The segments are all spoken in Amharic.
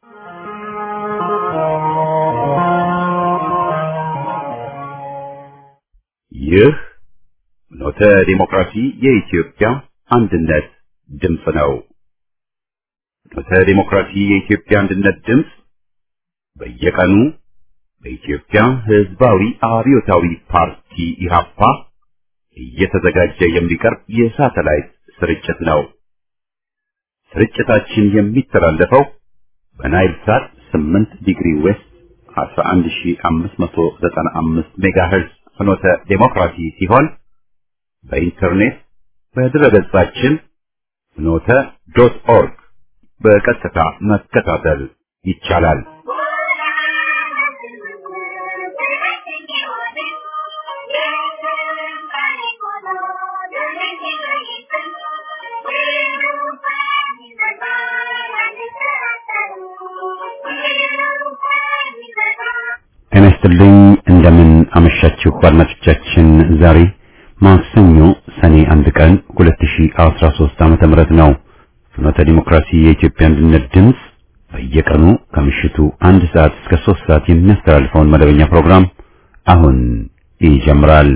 ይህ ኖተ ዲሞክራሲ የኢትዮጵያ አንድነት ድምፅ ነው። ኖተ ዲሞክራሲ የኢትዮጵያ አንድነት ድምፅ በየቀኑ በኢትዮጵያ ሕዝባዊ አብዮታዊ ፓርቲ ኢህአፓ እየተዘጋጀ የሚቀርብ የሳተላይት ስርጭት ነው። ስርጭታችን የሚተላለፈው በናይል ሳት 8 ዲግሪ ዌስት 11595 ሜጋሄርዝ ፍኖተ ዴሞክራሲ ሲሆን በኢንተርኔት በድረገጻችን ፍኖተ ዶት ኦርግ በቀጥታ መከታተል ይቻላል። ጤና ይስጥልኝ። እንደምን አመሻችሁ አድማጮቻችን። ዛሬ ማክሰኞ ሰኔ አንድ ቀን 2013 ዓመተ ምህረት ነው። ፍኖተ ዲሞክራሲ የኢትዮጵያ አንድነት ድምፅ በየቀኑ ከምሽቱ አንድ ሰዓት እስከ ሶስት ሰዓት የሚያስተላልፈውን መደበኛ ፕሮግራም አሁን ይጀምራል።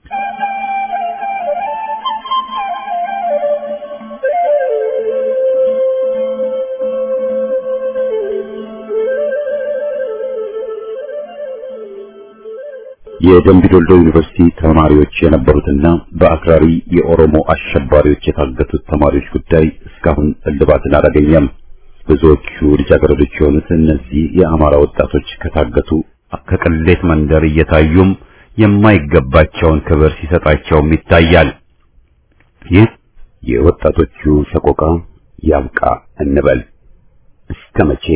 የደምቢ ዶልዶ ዩኒቨርሲቲ ተማሪዎች የነበሩትና በአክራሪ የኦሮሞ አሸባሪዎች የታገቱት ተማሪዎች ጉዳይ እስካሁን እልባትን አላገኘም። ብዙዎቹ ልጃገረዶች የሆኑት እነዚህ የአማራ ወጣቶች ከታገቱ ከቅሌት መንደር እየታዩም የማይገባቸውን ክብር ሲሰጣቸውም ይታያል። ይህ የወጣቶቹ ሰቆቃ ያብቃ እንበል። እስከ መቼ?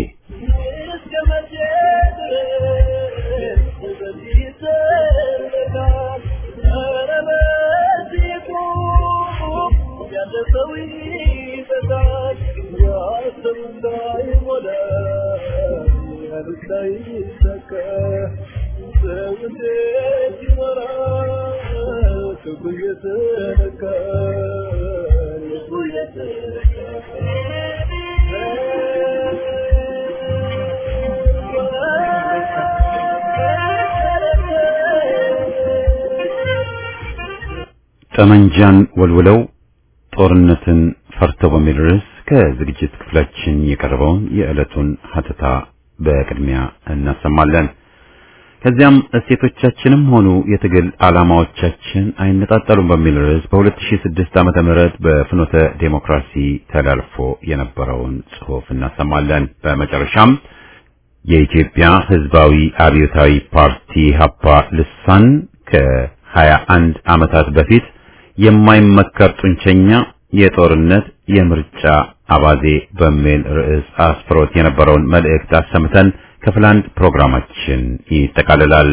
ጠመንጃን ወልውለው ጦርነትን ፈርተው በሚል ርዕስ ከዝግጅት ክፍላችን የቀረበውን የዕለቱን ሀተታ በቅድሚያ እናሰማለን። ከዚያም እሴቶቻችንም ሆኑ የትግል ዓላማዎቻችን አይነጣጠሉም በሚል ርዕስ በ2006 ዓመተ ምህረት በፍኖተ ዴሞክራሲ ተላልፎ የነበረውን ጽሑፍ እናሰማለን። በመጨረሻም የኢትዮጵያ ሕዝባዊ አብዮታዊ ፓርቲ ሀፓ ልሳን ከ21 ዓመታት በፊት የማይመከር ጡንቸኛ የጦርነት የምርጫ አባዜ በሚል ርዕስ አስፍሮት የነበረውን መልእክት አሰምተን ክፍል አንድ ፕሮግራማችን ይጠቃልላል።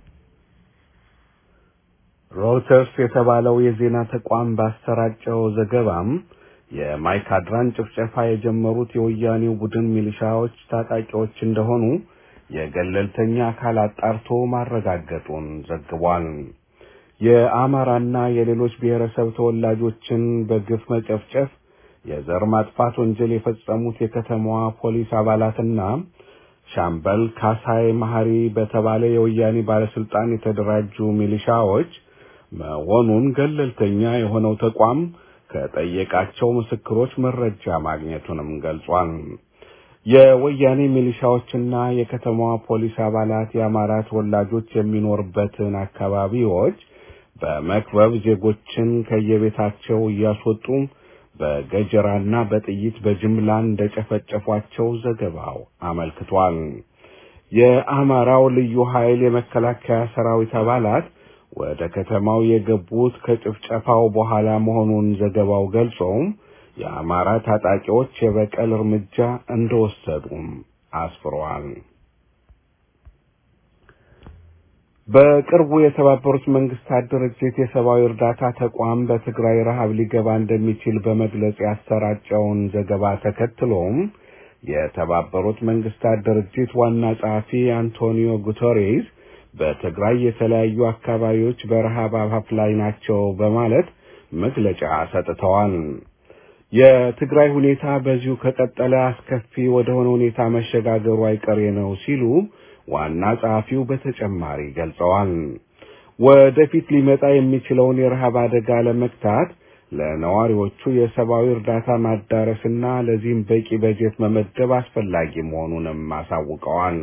ሮይተርስ የተባለው የዜና ተቋም ባሰራጨው ዘገባም የማይካድራን ጭፍጨፋ የጀመሩት የወያኔው ቡድን ሚሊሻዎች ታጣቂዎች እንደሆኑ የገለልተኛ አካል አጣርቶ ማረጋገጡን ዘግቧል። የአማራና የሌሎች ብሔረሰብ ተወላጆችን በግፍ መጨፍጨፍ፣ የዘር ማጥፋት ወንጀል የፈጸሙት የከተማዋ ፖሊስ አባላትና ሻምበል ካሳይ መሐሪ በተባለ የወያኔ ባለስልጣን የተደራጁ ሚሊሻዎች መሆኑን ገለልተኛ የሆነው ተቋም ከጠየቃቸው ምስክሮች መረጃ ማግኘቱንም ገልጿል። የወያኔ ሚሊሻዎችና የከተማዋ ፖሊስ አባላት የአማራ ተወላጆች የሚኖርበትን አካባቢዎች በመክበብ ዜጎችን ከየቤታቸው እያስወጡ በገጀራና በጥይት በጅምላ እንደጨፈጨፏቸው ዘገባው አመልክቷል። የአማራው ልዩ ኃይል የመከላከያ ሰራዊት አባላት ወደ ከተማው የገቡት ከጭፍጨፋው በኋላ መሆኑን ዘገባው ገልጾም የአማራ ታጣቂዎች የበቀል እርምጃ እንደወሰዱም አስፍረዋል። በቅርቡ የተባበሩት መንግስታት ድርጅት የሰብአዊ እርዳታ ተቋም በትግራይ ረሃብ ሊገባ እንደሚችል በመግለጽ ያሰራጨውን ዘገባ ተከትሎም የተባበሩት መንግስታት ድርጅት ዋና ጸሐፊ አንቶኒዮ ጉተሬስ በትግራይ የተለያዩ አካባቢዎች በረሃብ አፋፍ ላይ ናቸው በማለት መግለጫ ሰጥተዋል። የትግራይ ሁኔታ በዚሁ ከቀጠለ አስከፊ ወደሆነ ሁኔታ መሸጋገሩ አይቀሬ ነው ሲሉ ዋና ጸሐፊው በተጨማሪ ገልጸዋል። ወደፊት ሊመጣ የሚችለውን የረሃብ አደጋ ለመግታት ለነዋሪዎቹ የሰብአዊ እርዳታ ማዳረስና ለዚህም በቂ በጀት መመደብ አስፈላጊ መሆኑንም አሳውቀዋል።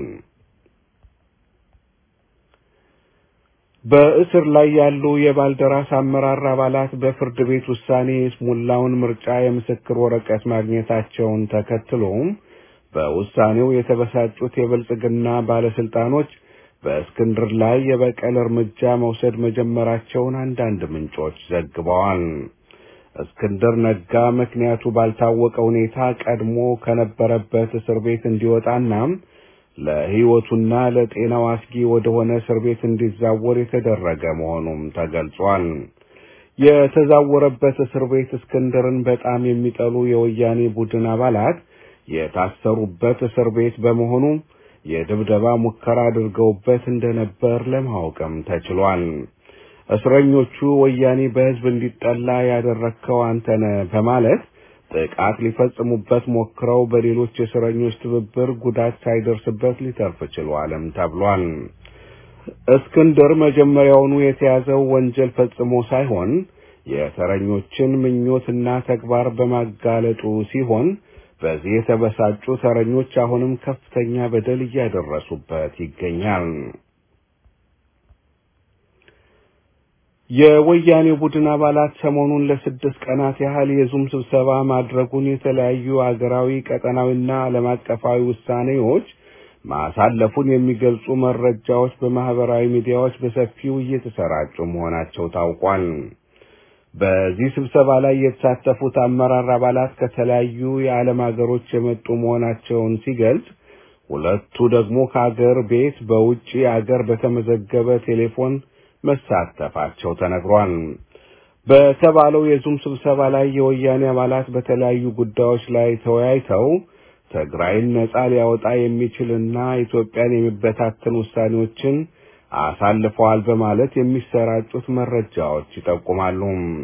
በእስር ላይ ያሉ የባልደራስ አመራር አባላት በፍርድ ቤት ውሳኔ የስሙላውን ምርጫ የምስክር ወረቀት ማግኘታቸውን ተከትሎም በውሳኔው የተበሳጩት የብልጽግና ባለስልጣኖች በእስክንድር ላይ የበቀል እርምጃ መውሰድ መጀመራቸውን አንዳንድ ምንጮች ዘግበዋል። እስክንድር ነጋ ምክንያቱ ባልታወቀ ሁኔታ ቀድሞ ከነበረበት እስር ቤት እንዲወጣና ለሕይወቱና ለጤናው አስጊ ወደሆነ እስር ቤት እንዲዛወር የተደረገ መሆኑም ተገልጿል። የተዛወረበት እስር ቤት እስክንድርን በጣም የሚጠሉ የወያኔ ቡድን አባላት የታሰሩበት እስር ቤት በመሆኑ የድብደባ ሙከራ አድርገውበት እንደነበር ለማወቅም ተችሏል። እስረኞቹ ወያኔ በሕዝብ እንዲጠላ ያደረግከው አንተነ በማለት ጥቃት ሊፈጽሙበት ሞክረው በሌሎች እስረኞች ትብብር ጉዳት ሳይደርስበት ሊተርፍ ችሏልም ተብሏል። እስክንድር መጀመሪያውኑ የተያዘው ወንጀል ፈጽሞ ሳይሆን የተረኞችን ምኞትና ተግባር በማጋለጡ ሲሆን በዚህ የተበሳጩ ተረኞች አሁንም ከፍተኛ በደል እያደረሱበት ይገኛል። የወያኔ ቡድን አባላት ሰሞኑን ለስድስት ቀናት ያህል የዙም ስብሰባ ማድረጉን የተለያዩ አገራዊ ቀጠናዊና ዓለም አቀፋዊ ውሳኔዎች ማሳለፉን የሚገልጹ መረጃዎች በማህበራዊ ሚዲያዎች በሰፊው እየተሰራጩ መሆናቸው ታውቋል። በዚህ ስብሰባ ላይ የተሳተፉት አመራር አባላት ከተለያዩ የዓለም ሀገሮች የመጡ መሆናቸውን ሲገልጽ፣ ሁለቱ ደግሞ ከአገር ቤት በውጪ አገር በተመዘገበ ቴሌፎን መሳተፋቸው ተነግሯል። በተባለው የዙም ስብሰባ ላይ የወያኔ አባላት በተለያዩ ጉዳዮች ላይ ተወያይተው ትግራይን ነጻ ሊያወጣ የሚችልና ኢትዮጵያን የሚበታተን ውሳኔዎችን አሳልፈዋል በማለት የሚሰራጩት መረጃዎች ይጠቁማሉ።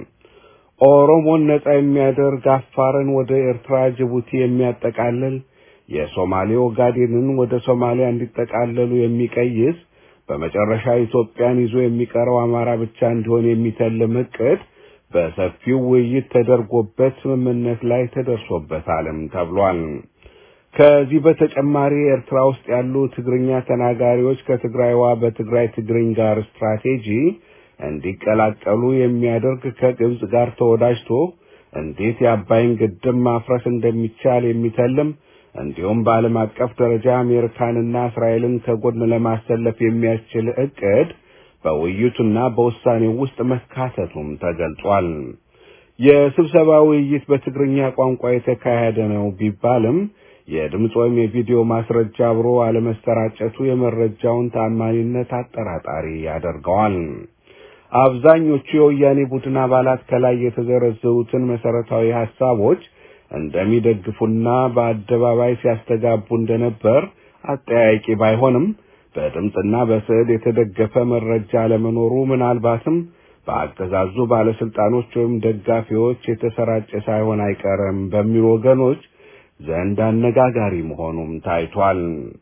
ኦሮሞን ነጻ የሚያደርግ አፋርን ወደ ኤርትራ፣ ጅቡቲ የሚያጠቃልል የሶማሌ ኦጋዴንን ወደ ሶማሊያ እንዲጠቃለሉ የሚቀይስ በመጨረሻ ኢትዮጵያን ይዞ የሚቀረው አማራ ብቻ እንዲሆን የሚተልም እቅድ በሰፊው ውይይት ተደርጎበት ስምምነት ላይ ተደርሶበታልም ተብሏል። ከዚህ በተጨማሪ ኤርትራ ውስጥ ያሉ ትግርኛ ተናጋሪዎች ከትግራይዋ በትግራይ ትግርኝ ጋር ስትራቴጂ እንዲቀላቀሉ የሚያደርግ ከግብጽ ጋር ተወዳጅቶ እንዴት የአባይን ግድብ ማፍረስ እንደሚቻል የሚተልም እንዲሁም በዓለም አቀፍ ደረጃ አሜሪካንና እስራኤልን ከጎን ለማሰለፍ የሚያስችል እቅድ በውይይቱና በውሳኔው ውስጥ መካተቱም ተገልጿል። የስብሰባ ውይይት በትግርኛ ቋንቋ የተካሄደ ነው ቢባልም የድምፅ ወይም የቪዲዮ ማስረጃ አብሮ አለመሰራጨቱ የመረጃውን ታማኒነት አጠራጣሪ ያደርገዋል። አብዛኞቹ የወያኔ ቡድን አባላት ከላይ የተዘረዘሩትን መሰረታዊ ሀሳቦች እንደሚደግፉና በአደባባይ ሲያስተጋቡ እንደነበር አጠያያቂ ባይሆንም በድምፅና በስዕል የተደገፈ መረጃ አለመኖሩ ምናልባትም በአገዛዙ ባለስልጣኖች ወይም ደጋፊዎች የተሰራጨ ሳይሆን አይቀርም በሚሉ ወገኖች ዘንድ አነጋጋሪ መሆኑም ታይቷል።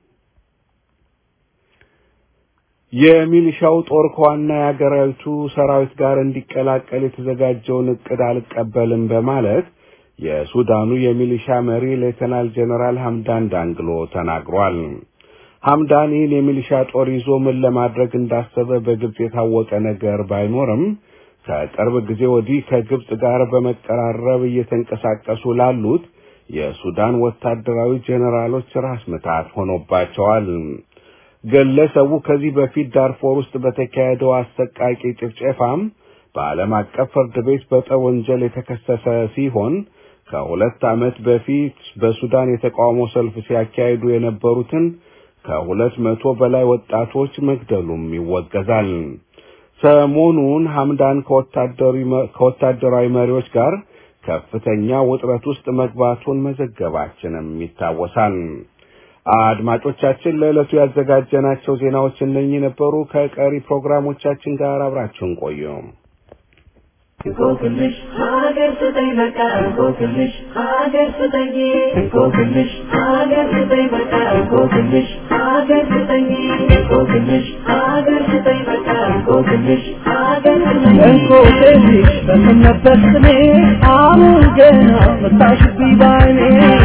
የሚሊሻው ጦር ከዋና የአገራዊቱ ሰራዊት ጋር እንዲቀላቀል የተዘጋጀውን እቅድ አልቀበልም በማለት የሱዳኑ የሚሊሻ መሪ ሌተናል ጀነራል ሐምዳን ዳንግሎ ተናግሯል። ሐምዳን ይህን የሚሊሻ ጦር ይዞ ምን ለማድረግ እንዳሰበ በግልጽ የታወቀ ነገር ባይኖርም ከቅርብ ጊዜ ወዲህ ከግብጽ ጋር በመቀራረብ እየተንቀሳቀሱ ላሉት የሱዳን ወታደራዊ ጄኔራሎች ራስ ምታት ሆኖባቸዋል። ግለሰቡ ከዚህ በፊት ዳርፎር ውስጥ በተካሄደው አሰቃቂ ጭፍጨፋም በዓለም አቀፍ ፍርድ ቤት በጦር ወንጀል የተከሰሰ ሲሆን ከሁለት ዓመት በፊት በሱዳን የተቃውሞ ሰልፍ ሲያካሂዱ የነበሩትን ከሁለት መቶ በላይ ወጣቶች መግደሉም ይወገዛል። ሰሞኑን ሐምዳን ከወታደራዊ መሪዎች ጋር ከፍተኛ ውጥረት ውስጥ መግባቱን መዘገባችንም ይታወሳል። አድማጮቻችን ለዕለቱ ያዘጋጀናቸው ዜናዎች እነኚህ ነበሩ። ከቀሪ ፕሮግራሞቻችን ጋር አብራችሁን ቆዩ። እንቆቅልሽ ሀገር ስጠኝ በቃ እንቆቅልሽ ሀገር ስጠኝ እንቆቅልሽ ሀገር ስጠኝ በቃ እንቆቅልሽ ሀገር ስጠኝ እንቆቅልሽ ሀገር ስጠኝ በቃ እንቆቅልሽ ሀገር ስጠኝ እንቆቅልሽ በሰነበት ስሜ አሁን ገና መጣሽብኝ ባይኔ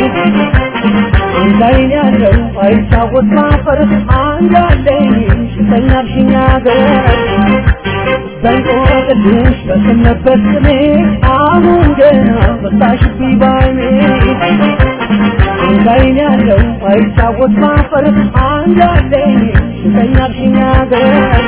አንድ አይን ያለው አይታወት ማፈር አንድ አለኝ ሽተኛልሽኝ አገር በእንቆቅልሽ በሰነበት ስሜ አሁን ገና መጣሽብኝ ባይኔ አንድ አይን ያለው አይታወት ማፈር አንድ አለኝ ሽተኛልሽኝ አገር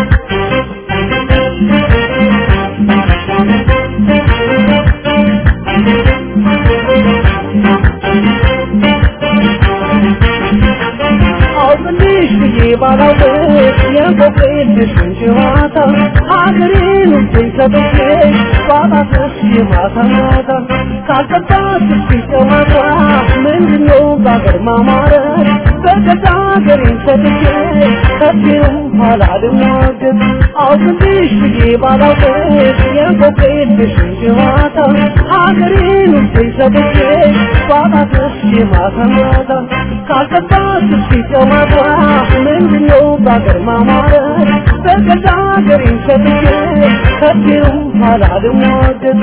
አውቅልሽ ብዬ ባላውቅሽ የቆቅልሽ ጨዋታ ሀገሬን ውዴን ሰጥቼ ባጣትሽ የማታ ማታ ካልጠጣት እስኪ ጨዋታ ምንድነው በአገር ማማረት በገዛ ሀገሬን ሰጥቼ ከዚህም ኋላ ልሟገት አውቅልሽ ብዬ ባላውቅሽ የቆቅልሽ ጨዋታ ሀገሬን ውዴን ሰጥቼ ባጣትሽ የማታ ማታ ካልጠጣት እስኪ ጨዋታ ምንድነው በአገር ማማረት በገዛ ሀገሬን ሰጥቼ ከዚህም ኋላ ልሟገት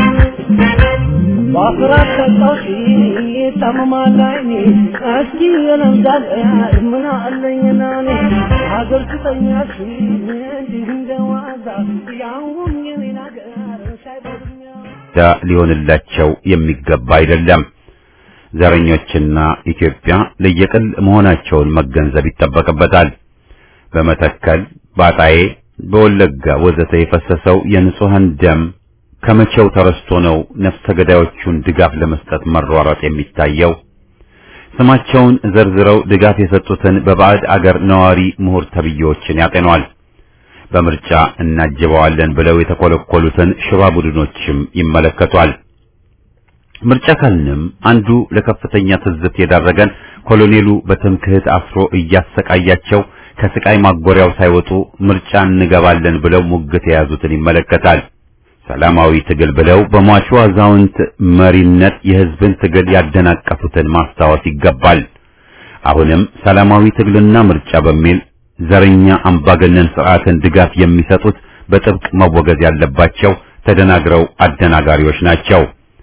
በአስራት ሰጣሽ ታመማል አይኔ እስኪ የለምዳል ምን አለኝና እኔ ሀገር ስጠኛሽ እንዲህ እንደ ዋዛ ያሁን የኔን ሀገር ሳይበድኛ ዳ ሊሆንላቸው የሚገባ አይደለም። ዘረኞችና ኢትዮጵያ ለየቅል መሆናቸውን መገንዘብ ይጠበቅበታል። በመተከል፣ ባጣዬ፣ በወለጋ ወዘተ የፈሰሰው የንጹሐን ደም ከመቼው ተረስቶ ነው ነፍሰ ገዳዮቹን ድጋፍ ለመስጠት መሯሯጥ የሚታየው? ስማቸውን ዘርዝረው ድጋፍ የሰጡትን በባዕድ አገር ነዋሪ ምሁር ተብዬዎችን ያጤኗል። በምርጫ እናጅበዋለን ብለው የተኮለኮሉትን ሽባ ቡድኖችም ይመለከቷል። ምርጫ ካልንም አንዱ ለከፍተኛ ትዝብት የዳረገን ኮሎኔሉ በትምክህት አስሮ እያሰቃያቸው ከስቃይ ማጎሪያው ሳይወጡ ምርጫ እንገባለን ብለው ሙግት የያዙትን ይመለከታል። ሰላማዊ ትግል ብለው በሟቹ አዛውንት መሪነት የህዝብን ትግል ያደናቀፉትን ማስታወስ ይገባል። አሁንም ሰላማዊ ትግልና ምርጫ በሚል ዘረኛ አምባገነን ስርዓትን ድጋፍ የሚሰጡት በጥብቅ መወገዝ ያለባቸው ተደናግረው አደናጋሪዎች ናቸው።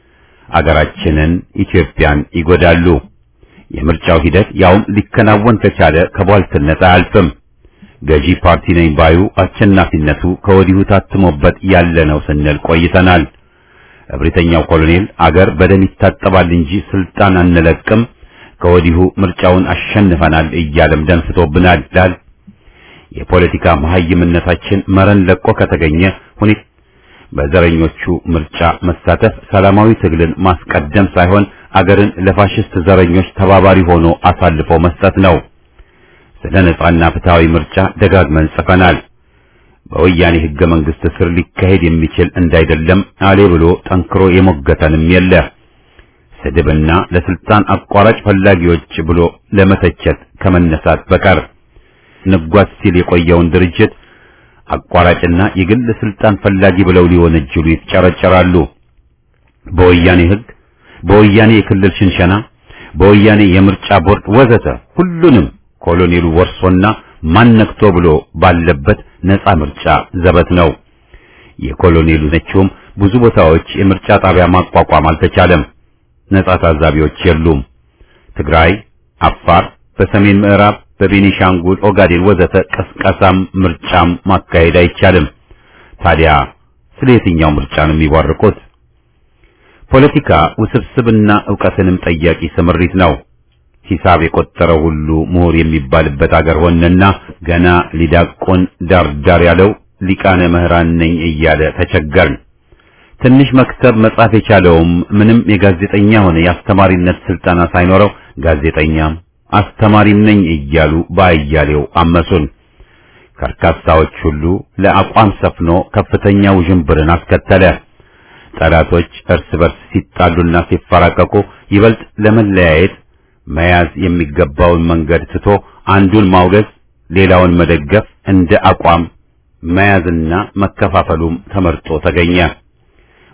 አገራችንን ኢትዮጵያን ይጎዳሉ። የምርጫው ሂደት ያውም ሊከናወን ከቻለ ከቧልትነት አያልፍም። ገዢ ፓርቲ ነኝ ባዩ አሸናፊነቱ ከወዲሁ ታትሞበት ያለ ነው ስንል ቆይተናል። እብሪተኛው ኮሎኔል አገር በደም ይታጠባል እንጂ ስልጣን አንለቅም፣ ከወዲሁ ምርጫውን አሸንፈናል እያለም ደንፍቶብናል ይላል። የፖለቲካ መሀይምነታችን መረን ለቆ ከተገኘ ሁኔታ በዘረኞቹ ምርጫ መሳተፍ ሰላማዊ ትግልን ማስቀደም ሳይሆን አገርን ለፋሽስት ዘረኞች ተባባሪ ሆኖ አሳልፎ መስጠት ነው። ስለ ነጻና ፍትሃዊ ምርጫ ደጋግመን ጽፈናል። በወያኔ ህገ መንግስት ስር ሊካሄድ የሚችል እንዳይደለም አሌ ብሎ ጠንክሮ የሞገተንም የለ። ስድብና ለስልጣን አቋራጭ ፈላጊዎች ብሎ ለመተቸት ከመነሳት በቀር ንጓዝ ሲል የቆየውን ድርጅት አቋራጭና የግል ስልጣን ፈላጊ ብለው ሊወነጅሉ ይጨረጨራሉ። በወያኔ ህግ፣ በወያኔ የክልል ሽንሸና፣ በወያኔ የምርጫ ቦርድ ወዘተ ሁሉንም ኮሎኔሉ ወርሶና ማነክቶ ብሎ ባለበት ነፃ ምርጫ ዘበት ነው። የኮሎኔሉ ነችውም ብዙ ቦታዎች የምርጫ ጣቢያ ማቋቋም አልተቻለም። ነፃ ታዛቢዎች የሉም። ትግራይ፣ አፋር፣ በሰሜን ምዕራብ፣ በቤኒሻንጉል፣ ኦጋዴን ወዘተ ቀስቀሳም ምርጫም ማካሄድ አይቻልም። ታዲያ ስለ የትኛው ምርጫ ነው የሚቧርቁት? ፖለቲካ ውስብስብና ዕውቀትንም ጠያቂ ስምሪት ነው። ሂሳብ የቆጠረው ሁሉ ምሁር የሚባልበት አገር ሆነና ገና ሊዳቆን ዳርዳር ያለው ሊቃነ ምህራን ነኝ እያለ ተቸገርን። ትንሽ መክተብ መጻፍ የቻለውም ምንም የጋዜጠኛ ሆነ የአስተማሪነት ስልጠና ሳይኖረው ጋዜጠኛም አስተማሪም ነኝ እያሉ ባያሌው አመሱን። ከርካሳዎች ሁሉ ለአቋም ሰፍኖ ከፍተኛ ውዥንብርን አስከተለ። ጠላቶች እርስ በርስ ሲጣሉና ሲፈራቀቁ ይበልጥ ለመለያየት መያዝ የሚገባውን መንገድ ትቶ አንዱን ማውገዝ፣ ሌላውን መደገፍ እንደ አቋም መያዝና መከፋፈሉም ተመርጦ ተገኘ።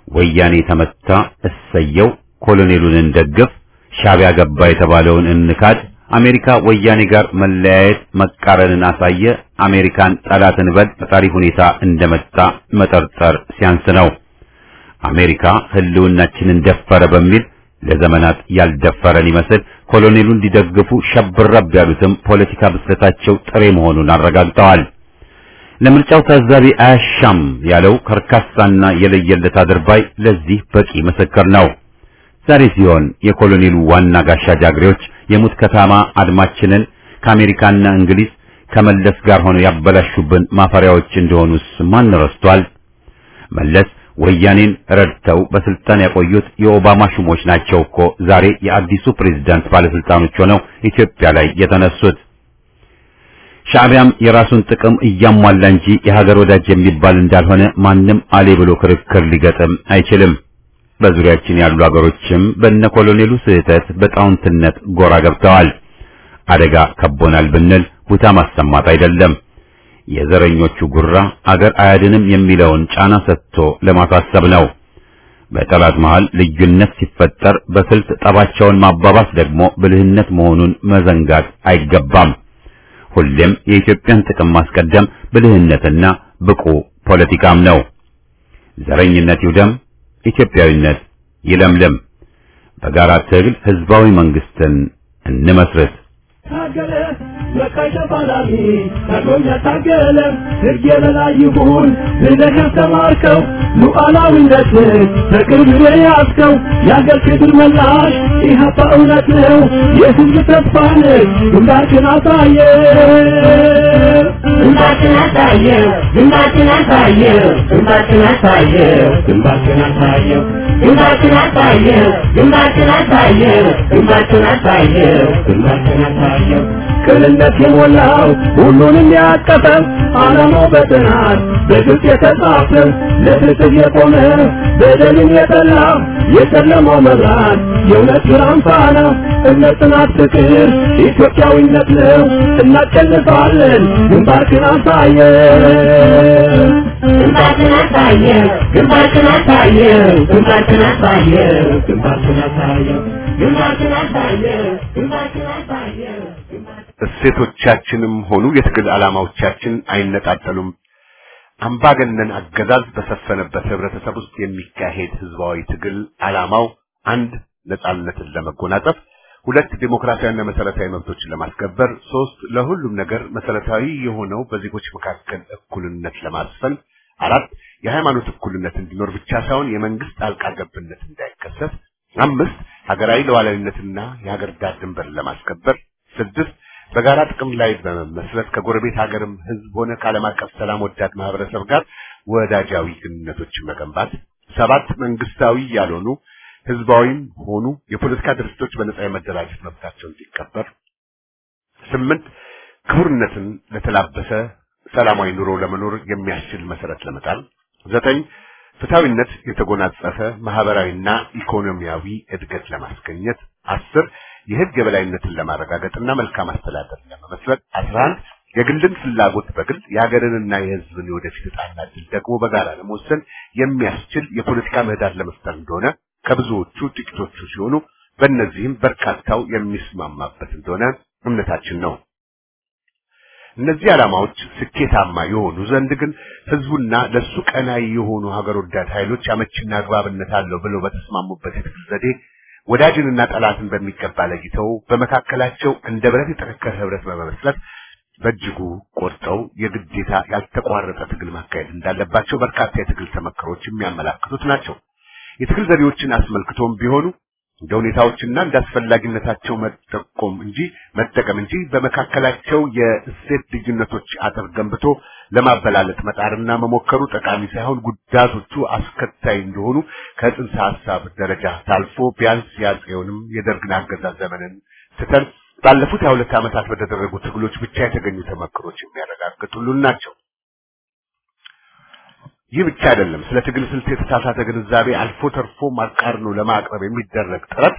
ወያኔ ተመታ፣ እሰየው፣ ኮሎኔሉን እንደግፍ፣ ሻዕቢያ ገባ የተባለውን እንካድ፣ አሜሪካ ወያኔ ጋር መለያየት መቃረንን አሳየ፣ አሜሪካን ጠላት እንበል፣ ፈጣሪ ሁኔታ እንደመጣ መጠርጠር ሲያንስ ነው። አሜሪካ ህልውናችንን ደፈረ በሚል ለዘመናት ያልደፈረን ይመስል ኮሎኔሉ እንዲደግፉ ሸብረብ ያሉትም ፖለቲካ ብስለታቸው ጥሬ መሆኑን አረጋግጠዋል። ለምርጫው ታዛቢ አያሻም ያለው ከርካሳና የለየለት አድርባይ ለዚህ በቂ ምስክር ነው። ዛሬ ሲሆን የኮሎኔሉ ዋና ጋሻ ጃግሬዎች የሙት ከተማ አድማችንን ከአሜሪካና እንግሊዝ ከመለስ ጋር ሆነው ያበላሹብን ማፈሪያዎች እንደሆኑስ ማን ረስቷል? መለስ ወያኔን ረድተው በስልጣን ያቆዩት የኦባማ ሹሞች ናቸው እኮ ዛሬ የአዲሱ ፕሬዝዳንት ባለስልጣኖች ሆነው ኢትዮጵያ ላይ የተነሱት። ሻዕቢያም የራሱን ጥቅም እያሟላ እንጂ የሀገር ወዳጅ የሚባል እንዳልሆነ ማንም አሌ ብሎ ክርክር ሊገጥም አይችልም። በዙሪያችን ያሉ አገሮችም በነ ኮሎኔሉ ስህተት በጣውንትነት ጎራ ገብተዋል። አደጋ ከቦናል ብንል ቡታ ማሰማት አይደለም። የዘረኞቹ ጉራ አገር አያድንም የሚለውን ጫና ሰጥቶ ለማሳሰብ ነው። በጠላት መሃል ልዩነት ሲፈጠር በስልት ጠባቸውን ማባባስ ደግሞ ብልህነት መሆኑን መዘንጋት አይገባም። ሁሌም የኢትዮጵያን ጥቅም ማስቀደም ብልህነትና ብቁ ፖለቲካም ነው። ዘረኝነት ይውደም፣ ኢትዮጵያዊነት ይለምልም። በጋራ ትግል ህዝባዊ መንግስትን እንመስርት። ታገለ በቃይ ተፋላሚ ታግሎኛ ታገለ ሕግ የበላይ ይሁን ብለህ ያስተማርከው ሉዓላዊነትን በቅርብ የያዝከው የአገር ክብር መላሽ ኢህአፓ እውነት ነው የህዝብ ተስፋ ነህ ግንባርክን አሳየ ግንባርክን አሳየው ግንባርክን አሳየው ግንባርክን አሳየው ግንባርክን አሳየው ግንባርክን አሳየው ግንባርክን አሳየው ግንባርክን አሳየው ግንባርክን አሳየው ቅንነት የሞላው ሁሉንም ያቀፈው ዓላማው በጥናት በግልጽ የተጻፈው ለፍትህ የቆመ በደልን የጠላ የጨለማው መብራት የእውነት ብርሃን ፋና እምነት፣ ጽናት፣ ፍቅር ኢትዮጵያዊነት ነው። እናሸንፋለን። ግንባርክን አሳየው ግንባርክን አሳየው ግንባርክን አሳየው ግንባርክን አሳየው ግንባርክን አሳየው ግንባርክን አሳየው ግንባርክን አሳየው እሴቶቻችንም ሆኑ የትግል ዓላማዎቻችን አይነጣጠሉም። አምባገነን አገዛዝ በሰፈነበት ህብረተሰብ ውስጥ የሚካሄድ ህዝባዊ ትግል ዓላማው አንድ ነጻነትን ለመጎናጸፍ፣ ሁለት ዴሞክራሲያዊና መሰረታዊ መብቶችን ለማስከበር፣ ሶስት ለሁሉም ነገር መሰረታዊ የሆነው በዜጎች መካከል እኩልነት ለማስፈን፣ አራት የሃይማኖት እኩልነት እንዲኖር ብቻ ሳይሆን የመንግስት ጣልቃ ገብነት እንዳይከሰት፣ አምስት ሀገራዊ ሉዓላዊነትና የሀገር ዳር ድንበር ለማስከበር፣ ስድስት በጋራ ጥቅም ላይ በመመስረት ከጎረቤት ሀገርም ህዝብ ሆነ ከዓለም አቀፍ ሰላም ወዳድ ማህበረሰብ ጋር ወዳጃዊ ግንኙነቶችን መገንባት፣ ሰባት መንግስታዊ ያልሆኑ ህዝባዊም ሆኑ የፖለቲካ ድርጅቶች በነጻ የመደራጀት መብታቸው እንዲከበር፣ ስምንት ክቡርነትን ለተላበሰ ሰላማዊ ኑሮ ለመኖር የሚያስችል መሰረት ለመጣል፣ ዘጠኝ ፍትሐዊነት የተጎናጸፈ ማህበራዊና ኢኮኖሚያዊ እድገት ለማስገኘት፣ አስር የህግ የበላይነትን ለማረጋገጥና መልካም አስተዳደር ለመመስረት፣ አስራ አንድ የግልን ፍላጎት በግል የሀገርንና የህዝብን የወደፊት ዕጣና ዕድል ደግሞ በጋራ ለመወሰን የሚያስችል የፖለቲካ ምህዳር ለመፍጠር እንደሆነ ከብዙዎቹ ጥቂቶቹ ሲሆኑ በእነዚህም በርካታው የሚስማማበት እንደሆነ እምነታችን ነው። እነዚህ ዓላማዎች ስኬታማ የሆኑ ዘንድ ግን ህዝቡና ለሱ ቀናይ የሆኑ ሀገር ወዳድ ኃይሎች አመቺና አግባብነት አለው ብለው በተስማሙበት የትግል ዘዴ ወዳጅንና ጠላትን በሚገባ ለይተው በመካከላቸው እንደ ብረት የጠነከረ ህብረት በመመስረት በእጅጉ ቆርጠው የግዴታ ያልተቋረጠ ትግል ማካሄድ እንዳለባቸው በርካታ የትግል ተመክሮች የሚያመላክቱት ናቸው። የትግል ዘዴዎችን አስመልክቶም ቢሆኑ እንደ ሁኔታዎችና እንደ አስፈላጊነታቸው መጠቆም እንጂ መጠቀም እንጂ በመካከላቸው የእሴት ልዩነቶች አጥር ገንብቶ ለማበላለጥ መጣርና መሞከሩ ጠቃሚ ሳይሆን ጉዳቶቹ አስከታይ እንደሆኑ ከጽንሰ ሀሳብ ደረጃ ታልፎ ቢያንስ የአፄውንም የደርግን አገዛዝ ዘመንን ትተን ባለፉት የሁለት ዓመታት በተደረጉ ትግሎች ብቻ የተገኙ ተመክሮች የሚያረጋግጡልን ናቸው። ይህ ብቻ አይደለም። ስለ ትግል ስልት የተሳሳተ ግንዛቤ አልፎ ተርፎ አቃርኖ ለማቅረብ የሚደረግ ጥረት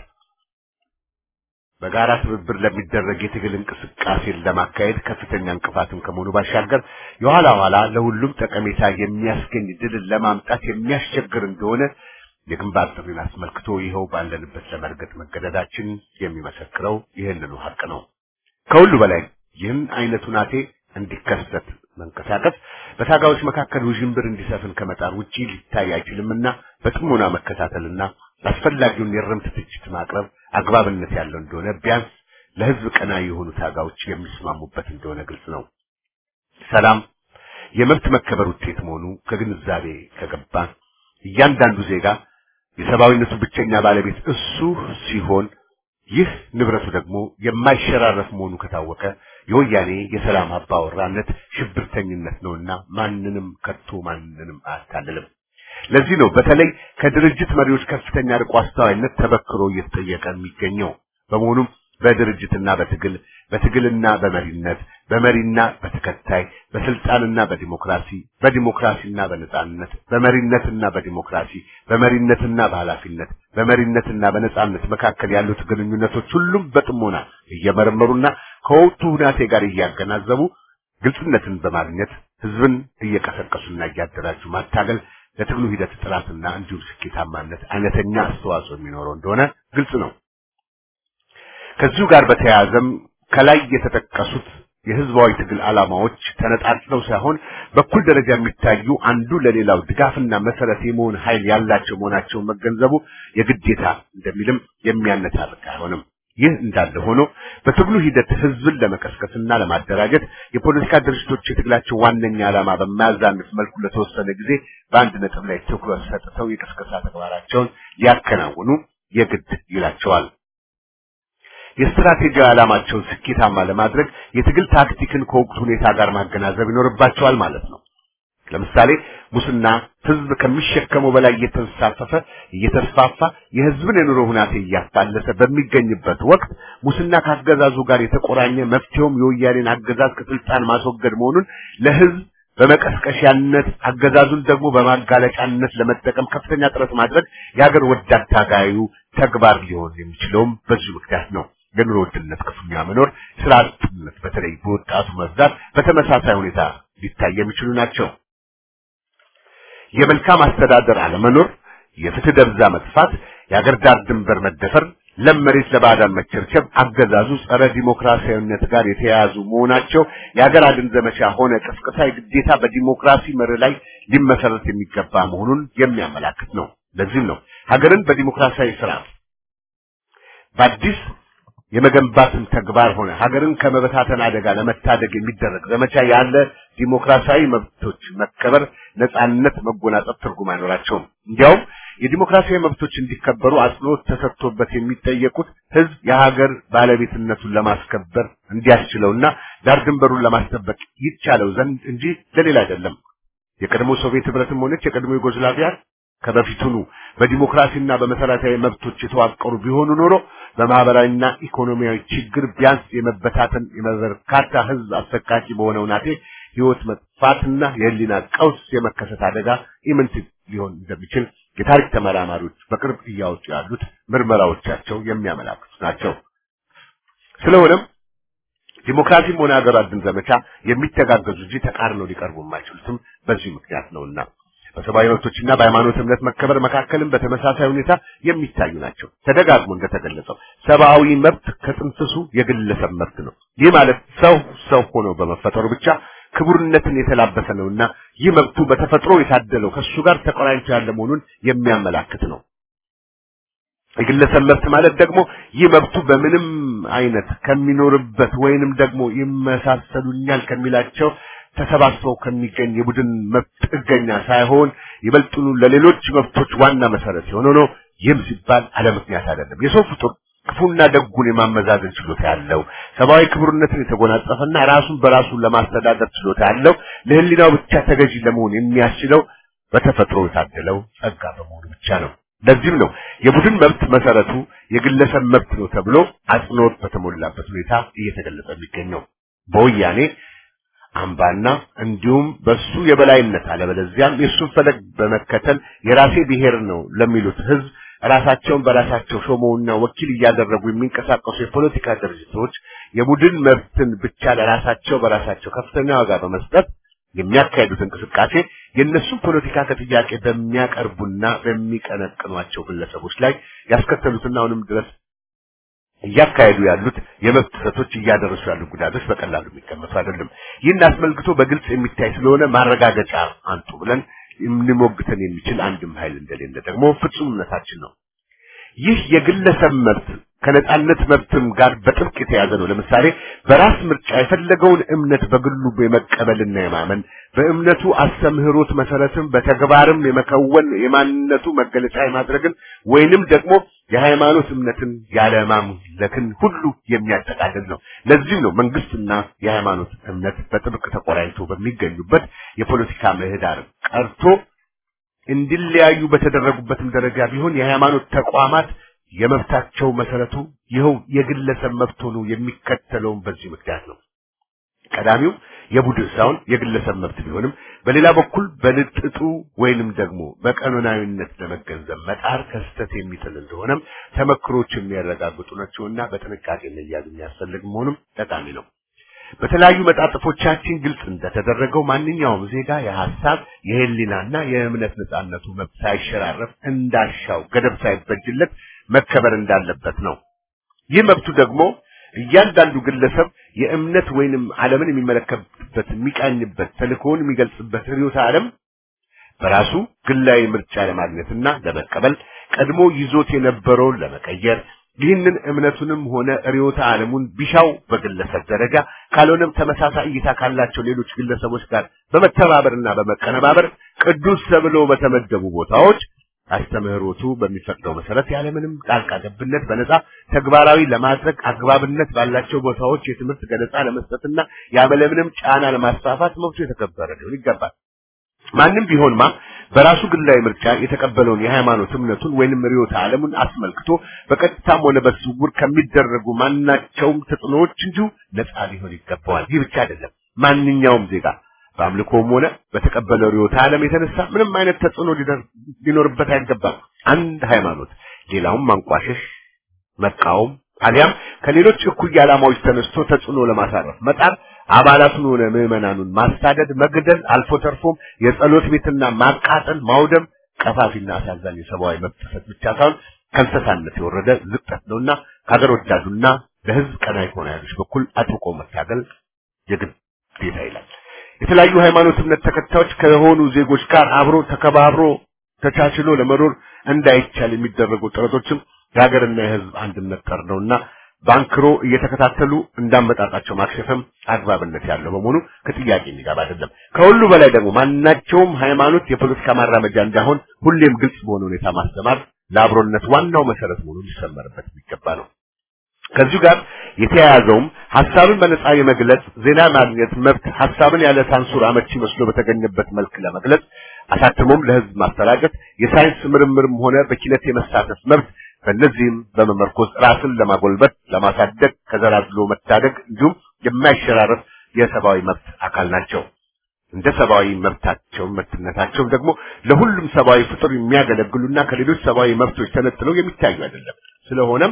በጋራ ትብብር ለሚደረግ የትግል እንቅስቃሴን ለማካሄድ ከፍተኛ እንቅፋትም ከመሆኑ ባሻገር የኋላ ኋላ ለሁሉም ጠቀሜታ የሚያስገኝ ድልን ለማምጣት የሚያስቸግር እንደሆነ የግንባር ጥሪን አስመልክቶ ይኸው ባለንበት ለመርገጥ መገደዳችን የሚመሰክረው ይህንኑ ሀቅ ነው። ከሁሉ በላይ ይህን አይነቱ ናቴ እንዲከሰት መንቀሳቀስ በታጋዮች መካከል ውዥንብር እንዲሰፍን ከመጣር ውጪ ሊታይ አይችልምና በጥሞና መከታተልና አስፈላጊውን የእርምት ትችት ማቅረብ አግባብነት ያለው እንደሆነ ቢያንስ ለህዝብ ቀና የሆኑ ታጋዮች የሚስማሙበት እንደሆነ ግልጽ ነው። ሰላም የመብት መከበር ውጤት መሆኑ ከግንዛቤ ከገባ እያንዳንዱ ዜጋ የሰብአዊነቱ ብቸኛ ባለቤት እሱ ሲሆን ይህ ንብረቱ ደግሞ የማይሸራረፍ መሆኑ ከታወቀ የወያኔ የሰላም አባወራነት ሽብርተኝነት ነውና ማንንም ከቶ ማንንም አያታልልም። ለዚህ ነው በተለይ ከድርጅት መሪዎች ከፍተኛ ርቆ አስተዋይነት ተበክሮ እየተጠየቀ የሚገኘው። በመሆኑም በድርጅትና በትግል በትግልና በመሪነት በመሪና በተከታይ በስልጣንና በዲሞክራሲ በዲሞክራሲና በነጻነት በመሪነትና በዲሞክራሲ በመሪነትና በኃላፊነት በመሪነትና በነጻነት መካከል ያሉት ግንኙነቶች ሁሉም በጥሞና እየመረመሩና ከወቅቱ ሁናቴ ጋር እያገናዘቡ ግልጽነትን በማግኘት ህዝብን እየቀሰቀሱና እያደራጁ ማታገል ለትግሉ ሂደት ጥራትና እንዲሁም ስኬታማነት አይነተኛ አስተዋጽኦ የሚኖረው እንደሆነ ግልጽ ነው። ከዚሁ ጋር በተያያዘም ከላይ የተጠቀሱት የህዝባዊ ትግል ዓላማዎች ተነጣጥለው ሳይሆን በኩል ደረጃ የሚታዩ አንዱ ለሌላው ድጋፍና መሰረት የመሆን ኃይል ያላቸው መሆናቸውን መገንዘቡ የግዴታ እንደሚልም የሚያነታርቅ አይሆንም። ይህ እንዳለ ሆኖ በትግሉ ሂደት ህዝብን ለመቀስቀስና ለማደራጀት የፖለቲካ ድርጅቶች የትግላቸው ዋነኛ ዓላማ በማያዛንፍ መልኩ ለተወሰነ ጊዜ በአንድ ነጥብ ላይ ትኩረት ሰጥተው የቅስቀሳ ተግባራቸውን ሊያከናውኑ የግድ ይላቸዋል። የስትራቴጂያዊ ዓላማቸውን ስኬታማ ለማድረግ የትግል ታክቲክን ከወቅቱ ሁኔታ ጋር ማገናዘብ ይኖርባቸዋል ማለት ነው። ለምሳሌ ሙስና ህዝብ ከሚሸከመው በላይ እየተንሳፈፈ እየተስፋፋ የህዝብን የኑሮ ሁናቴ እያፋለሰ በሚገኝበት ወቅት ሙስና ካገዛዙ ጋር የተቆራኘ መፍትሄውም የወያኔን አገዛዝ ከስልጣን ማስወገድ መሆኑን ለህዝብ በመቀስቀሻነት አገዛዙን ደግሞ በማጋለጫነት ለመጠቀም ከፍተኛ ጥረት ማድረግ የሀገር ወዳድ ታጋዩ ተግባር ሊሆን የሚችለውም በዚሁ ምክንያት ነው። የኑሮ ውድነት ክፉኛ መኖር፣ ስራ አጥነት በተለይ በወጣቱ መብዛት በተመሳሳይ ሁኔታ ሊታይ የሚችሉ ናቸው። የመልካም አስተዳደር አለመኖር፣ የፍትህ ደብዛ መጥፋት፣ የአገር ዳር ድንበር መደፈር፣ ለም መሬት ለባዕዳን መቸርቸር አገዛዙ ጸረ ዲሞክራሲያዊነት ጋር የተያያዙ መሆናቸው የሀገር አድን ዘመቻ ሆነ ቅስቀሳ የግዴታ በዲሞክራሲ መርህ ላይ ሊመሰረት የሚገባ መሆኑን የሚያመላክት ነው። ለዚህም ነው ሀገርን በዲሞክራሲያዊ ስርዓት በአዲስ የመገንባትን ተግባር ሆነ ሀገርን ከመበታተን አደጋ ለመታደግ የሚደረግ ዘመቻ ያለ ዲሞክራሲያዊ መብቶች መከበር፣ ነጻነት መጎናጸፍ ትርጉም አይኖራቸውም። እንዲያውም የዲሞክራሲያዊ መብቶች እንዲከበሩ አጽንኦት ተሰጥቶበት የሚጠየቁት ህዝብ የሀገር ባለቤትነቱን ለማስከበር እንዲያስችለውና ዳር ድንበሩን ለማስጠበቅ ይቻለው ዘንድ እንጂ ለሌላ አይደለም። የቀድሞ ሶቪየት ህብረትም ሆነች የቀድሞ ዩጎዝላቪያ ከበፊቱኑ በዲሞክራሲና በመሰረታዊ መብቶች የተዋቀሩ ቢሆኑ ኖሮ በማህበራዊና ኢኮኖሚያዊ ችግር ቢያንስ የመበታተን የበርካታ ህዝብ አሰቃቂ በሆነው ናቴ ህይወት መጥፋትና የህሊና ቀውስ የመከሰት አደጋ ኢምንት ሊሆን እንደሚችል የታሪክ ተመራማሪዎች በቅርብ እያወጡ ያሉት ምርመራዎቻቸው የሚያመላክቱ ናቸው። ስለሆነም ዲሞክራሲም ሆነ ሀገር አድን ዘመቻ የሚተጋገዙ እንጂ ተቃርነው ሊቀርቡ የማይችሉትም በዚህ ምክንያት ነውና በሰብአዊ መብቶችና በሃይማኖት እምነት መከበር መካከልም በተመሳሳይ ሁኔታ የሚታዩ ናቸው። ተደጋግሞ እንደተገለጸው ሰብአዊ መብት ከጥንስሱ የግለሰብ መብት ነው። ይህ ማለት ሰው ሰው ሆኖ በመፈጠሩ ብቻ ክቡርነትን የተላበሰ ነውና ይህ መብቱ በተፈጥሮ የታደለው ከሱ ጋር ተቆራኝቶ ያለ መሆኑን የሚያመላክት ነው። የግለሰብ መብት ማለት ደግሞ ይህ መብቱ በምንም አይነት ከሚኖርበት ወይንም ደግሞ ይመሳሰሉኛል ከሚላቸው ተሰባስበው ከሚገኝ የቡድን መብት ጥገኛ ሳይሆን ይበልጡኑ ለሌሎች መብቶች ዋና መሰረት የሆነ ነው። ይህም ሲባል አለ ምክንያት አይደለም። የሰው ፍጡር ክፉና ደጉን የማመዛዘን ችሎታ ያለው ሰብአዊ ክቡርነትን የተጎናጸፈና ራሱን በራሱ ለማስተዳደር ችሎታ ያለው ለህሊናው ብቻ ተገዢ ለመሆን የሚያስችለው በተፈጥሮ የታደለው ጸጋ በመሆኑ ብቻ ነው። ለዚህም ነው የቡድን መብት መሰረቱ የግለሰብ መብት ነው ተብሎ አጽንኦት በተሞላበት ሁኔታ እየተገለጸ የሚገኘው በወያኔ አምባና እንዲሁም በሱ የበላይነት አለበለዚያም የሱን ፈለግ በመከተል የራሴ ብሔር ነው ለሚሉት ህዝብ ራሳቸውን በራሳቸው ሾመውና ወኪል እያደረጉ የሚንቀሳቀሱ የፖለቲካ ድርጅቶች የቡድን መብትን ብቻ ለራሳቸው በራሳቸው ከፍተኛ ዋጋ በመስጠት የሚያካሄዱት እንቅስቃሴ የእነሱን ፖለቲካ ከጥያቄ በሚያቀርቡና በሚቀነቅኗቸው ግለሰቦች ላይ ያስከተሉትና አሁንም ድረስ እያካሄዱ ያሉት የመብት ጥሰቶች እያደረሱ ያሉ ጉዳቶች በቀላሉ የሚቀመጡ አይደለም። ይህን አስመልክቶ በግልጽ የሚታይ ስለሆነ ማረጋገጫ አንጡ ብለን የምንሞግተን የሚችል አንድም ኃይል እንደሌለ ደግሞ ፍጹም እምነታችን ነው። ይህ የግለሰብ መብት ከነጻነት መብትም ጋር በጥብቅ የተያዘ ነው። ለምሳሌ በራስ ምርጫ የፈለገውን እምነት በግሉ የመቀበልና የማመን በእምነቱ አስተምህሮት መሰረትም በተግባርም የመከወን የማንነቱ መገለጫ የማድረግን ወይንም ደግሞ የሃይማኖት እምነትን ያለማምለክን ሁሉ የሚያጠቃልል ነው። ለዚህም ነው መንግስትና የሃይማኖት እምነት በጥብቅ ተቆራኝቶ በሚገኙበት የፖለቲካ ምህዳር ቀርቶ እንዲለያዩ በተደረጉበትም ደረጃ ቢሆን የሃይማኖት ተቋማት የመብታቸው መሰረቱ ይኸው የግለሰብ መብት ሆኖ የሚከተለውን በዚህ ምክንያት ነው። ቀዳሚው የቡድን ሳይሆን የግለሰብ መብት ቢሆንም በሌላ በኩል በልጥጡ ወይንም ደግሞ በቀኖናዊነት ለመገንዘብ መጣር ከስተት የሚጥል እንደሆነም ተመክሮች የሚያረጋግጡ ናቸውና በጥንቃቄ መያዝ የሚያስፈልግ መሆኑም ጠቃሚ ነው። በተለያዩ መጣጥፎቻችን ግልጽ እንደተደረገው ማንኛውም ዜጋ የሐሳብ የህሊናና የእምነት ነጻነቱ መብት ሳይሸራረፍ እንዳሻው ገደብ ሳይበጅለት መከበር እንዳለበት ነው። ይህ መብቱ ደግሞ እያንዳንዱ ግለሰብ የእምነት ወይንም ዓለምን የሚመለከትበት የሚቃኝበት ተልእኮውን የሚገልጽበት ርዕዮተ ዓለም በራሱ ግላዊ ምርጫ ለማግኘትና ለመቀበል ቀድሞ ይዞት የነበረውን ለመቀየር ይህንን እምነቱንም ሆነ ርዕዮተ ዓለሙን ቢሻው በግለሰብ ደረጃ ካልሆነም ተመሳሳይ እይታ ካላቸው ሌሎች ግለሰቦች ጋር በመተባበርና በመቀነባበር ቅዱስ ተብለው በተመደቡ ቦታዎች አስተምህሮቱ በሚፈቅደው መሰረት ያለምንም ጣልቃ ገብነት በነጻ ተግባራዊ ለማድረግ አግባብነት ባላቸው ቦታዎች የትምህርት ገለጻ ለመስጠትና ያለምንም ጫና ለማስፋፋት መብቱ የተከበረ ሊሆን ይገባል። ማንም ቢሆንማ በራሱ ግላዊ ምርጫ የተቀበለውን የሃይማኖት እምነቱን ወይንም ርዕዮተ ዓለሙን አስመልክቶ በቀጥታም ሆነ በስውር ከሚደረጉ ማናቸውም ተጽዕኖዎች እንዲሁ ነጻ ሊሆን ይገባዋል። ይህ ብቻ አይደለም። ማንኛውም ዜጋ በአምልኮም ሆነ በተቀበለው ርዕዮተ ዓለም የተነሳ ምንም አይነት ተጽዕኖ ሊኖርበት አይገባም። አንድ ሃይማኖት ሌላውን ማንቋሸሽ፣ መቃወም አሊያም ከሌሎች እኩይ ዓላማዎች ተነስቶ ተጽዕኖ ለማሳረፍ መጣር አባላቱን ሆነ ምዕመናኑን ማሳደድ፣ መግደል፣ አልፎ ተርፎም የጸሎት ቤትና ማቃጠል፣ ማውደም ቀፋፊና አሳዛኝ የሰብአዊ መብት ጥሰት ብቻ ሳይሆን ከእንስሳነት የወረደ ዝቅጠት ነውና ከሀገር ወዳዱና ለሕዝብ ቀናይ ከሆነ ኃይሎች በኩል አጥብቆ መታገል የግዴታ ይላል። የተለያዩ ሃይማኖት እምነት ተከታዮች ከሆኑ ዜጎች ጋር አብሮ ተከባብሮ ተቻችሎ ለመኖር እንዳይቻል የሚደረጉ ጥረቶችም የሀገርና የሕዝብ አንድነት ጠር ነውና ባንክሮ እየተከታተሉ እንዳመጣጣቸው ማክሸፍም አግባብነት ያለው በመሆኑ ከጥያቄ የሚገባ አይደለም። ከሁሉ በላይ ደግሞ ማናቸውም ሃይማኖት የፖለቲካ ማራመጃ እንዳይሆን ሁሌም ግልጽ በሆነ ሁኔታ ማስተማር ለአብሮነት ዋናው መሰረት መሆኑ ሊሰመርበት የሚገባ ነው። ከዚሁ ጋር የተያያዘውም ሐሳብን በነጻ የመግለጽ ዜና ማግኘት መብት ሐሳብን ያለ ሳንሱር አመቺ መስሎ በተገኘበት መልክ ለመግለጽ አሳትሞም ለሕዝብ ማስተላለፍ የሳይንስ ምርምርም ሆነ በኪነት የመሳተፍ መብት በእነዚህም በመመርኮዝ ራስን ለማጎልበት ለማሳደግ ከዘላዝሎ መታደግ እንዲሁም የማይሸራረፍ የሰብአዊ መብት አካል ናቸው። እንደ ሰብአዊ መብታቸው መብትነታቸውም ደግሞ ለሁሉም ሰብአዊ ፍጡር የሚያገለግሉና ከሌሎች ሰብአዊ መብቶች ተነጥለው የሚታዩ አይደለም። ስለሆነም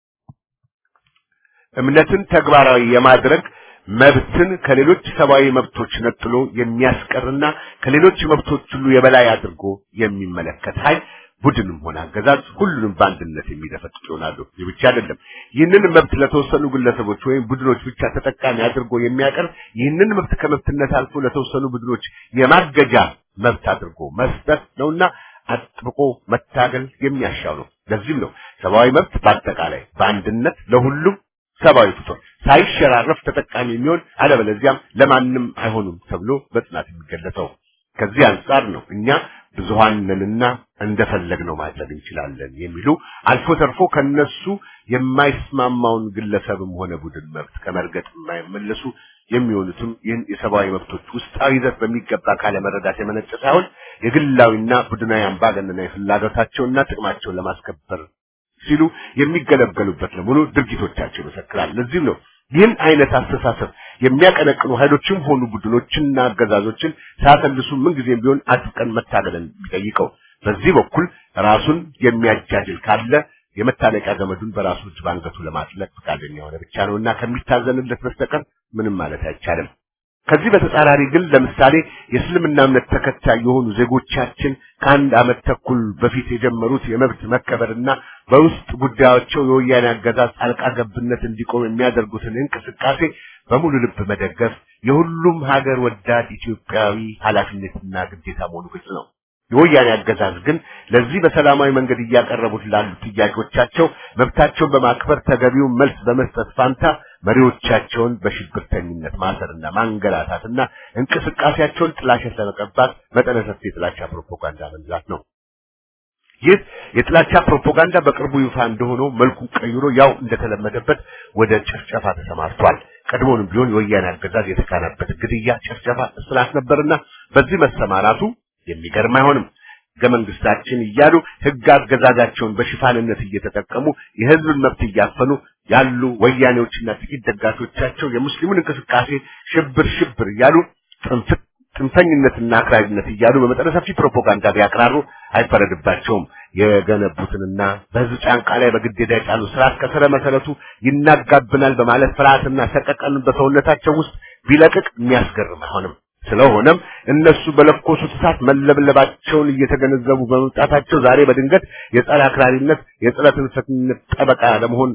እምነትን ተግባራዊ የማድረግ መብትን ከሌሎች ሰብአዊ መብቶች ነጥሎ የሚያስቀርና ከሌሎች መብቶች ሁሉ የበላይ አድርጎ የሚመለከት ኃይል ቡድንም ሆነ አገዛዝ ሁሉንም በአንድነት የሚደፈጥጥ ይሆናሉ። ይህ ብቻ አይደለም። ይህንን መብት ለተወሰኑ ግለሰቦች ወይም ቡድኖች ብቻ ተጠቃሚ አድርጎ የሚያቀርብ ይህንን መብት ከመብትነት አልፎ ለተወሰኑ ቡድኖች የማገጃ መብት አድርጎ መስጠት ነውና አጥብቆ መታገል የሚያሻው ነው። ለዚህም ነው ሰብአዊ መብት በአጠቃላይ በአንድነት ለሁሉም ሰብአዊ ፍጡር ሳይሸራረፍ ተጠቃሚ የሚሆን አለበለዚያም ለማንም አይሆኑም ተብሎ በጽናት የሚገለጸው። ከዚህ አንጻር ነው እኛ ብዙሃን ነንና እንደፈለግነው ማድረግ እንችላለን የሚሉ አልፎ ተርፎ ከነሱ የማይስማማውን ግለሰብም ሆነ ቡድን መብት ከመርገጥ የማይመለሱ የሚሆኑትም ይህን የሰብአዊ መብቶች ውስጣዊ ይዘት በሚገባ ካለመረዳት የመነጨ ሳይሆን የግላዊና ቡድናዊ አምባገነናዊ ፍላጎታቸውና ጥቅማቸውን ለማስከበር ሲሉ የሚገለገሉበት ለመሆኑ ድርጊቶቻቸው ይመሰክራል። ለዚህም ነው ይህን አይነት አስተሳሰብ የሚያቀነቅኑ ኃይሎችም ሆኑ ቡድኖችንና አገዛዞችን ሳያሰልሱ ምንጊዜም ቢሆን አጥብቀን መታገልን ቢጠይቀው በዚህ በኩል ራሱን የሚያጃጅል ካለ የመታለቂያ ገመዱን በራሱ እጅ ባንገቱ ለማጥለቅ ፈቃደኛ የሆነ ብቻ ነውና ከሚታዘንለት በስተቀር ምንም ማለት አይቻልም። ከዚህ በተጻራሪ ግን ለምሳሌ የእስልምና እምነት ተከታይ የሆኑ ዜጎቻችን ከአንድ ዓመት ተኩል በፊት የጀመሩት የመብት መከበርና በውስጥ ጉዳያቸው የወያኔ አገዛዝ ጣልቃ ገብነት እንዲቆም የሚያደርጉትን እንቅስቃሴ በሙሉ ልብ መደገፍ የሁሉም ሀገር ወዳድ ኢትዮጵያዊ ኃላፊነትና ግዴታ መሆኑ ግልጽ ነው። የወያኔ አገዛዝ ግን ለዚህ በሰላማዊ መንገድ እያቀረቡት ላሉ ጥያቄዎቻቸው መብታቸውን በማክበር ተገቢውን መልስ በመስጠት ፋንታ መሪዎቻቸውን በሽብርተኝነት ማሰርና ማንገላታትና እንቅስቃሴያቸውን ጥላሸት ለመቀባት መጠነ ሰፊ የጥላቻ ፕሮፓጋንዳ መንዛት ነው። ይህ የጥላቻ ፕሮፓጋንዳ በቅርቡ ይፋ እንደሆነው መልኩን ቀይሮ ያው እንደተለመደበት ወደ ጭፍጨፋ ተሰማርቷል። ቀድሞውንም ቢሆን የወያኔ አገዛዝ የተካነበት ግድያ፣ ጭፍጨፋ፣ እስራት ነበርና በዚህ መሰማራቱ የሚገርም አይሆንም። ሕገ መንግስታችን እያሉ ሕግ አገዛዛቸውን በሽፋንነት እየተጠቀሙ የሕዝብን መብት እያፈኑ ያሉ ወያኔዎችና ጥቂት ደጋፊዎቻቸው የሙስሊሙን እንቅስቃሴ ሽብር ሽብር እያሉ ጥንፍት ጥንፈኝነትና አክራሪነት እያሉ በመጠነ ሰፊ ፕሮፓጋንዳ ቢያቅራሩ አይፈረድባቸውም። የገነቡትንና በህዝብ ጫንቃ ላይ በግዴታ የጫኑ ስርዓት ከስረ መሰረቱ ይናጋብናል በማለት ፍርሃትና ሰቀቀንን በሰውነታቸው ውስጥ ቢለቅቅ የሚያስገርም አይሆንም። ስለሆነም እነሱ በለኮሱት እሳት መለብለባቸውን እየተገነዘቡ በመምጣታቸው ዛሬ በድንገት የጸረ አክራሪነት የጸረ ትንፈትነት ጠበቃ ለመሆን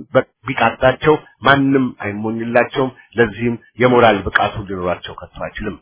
ቢቃጣቸው ማንም አይሞኝላቸውም። ለዚህም የሞራል ብቃቱ ሊኖራቸው ከቶ አይችልም።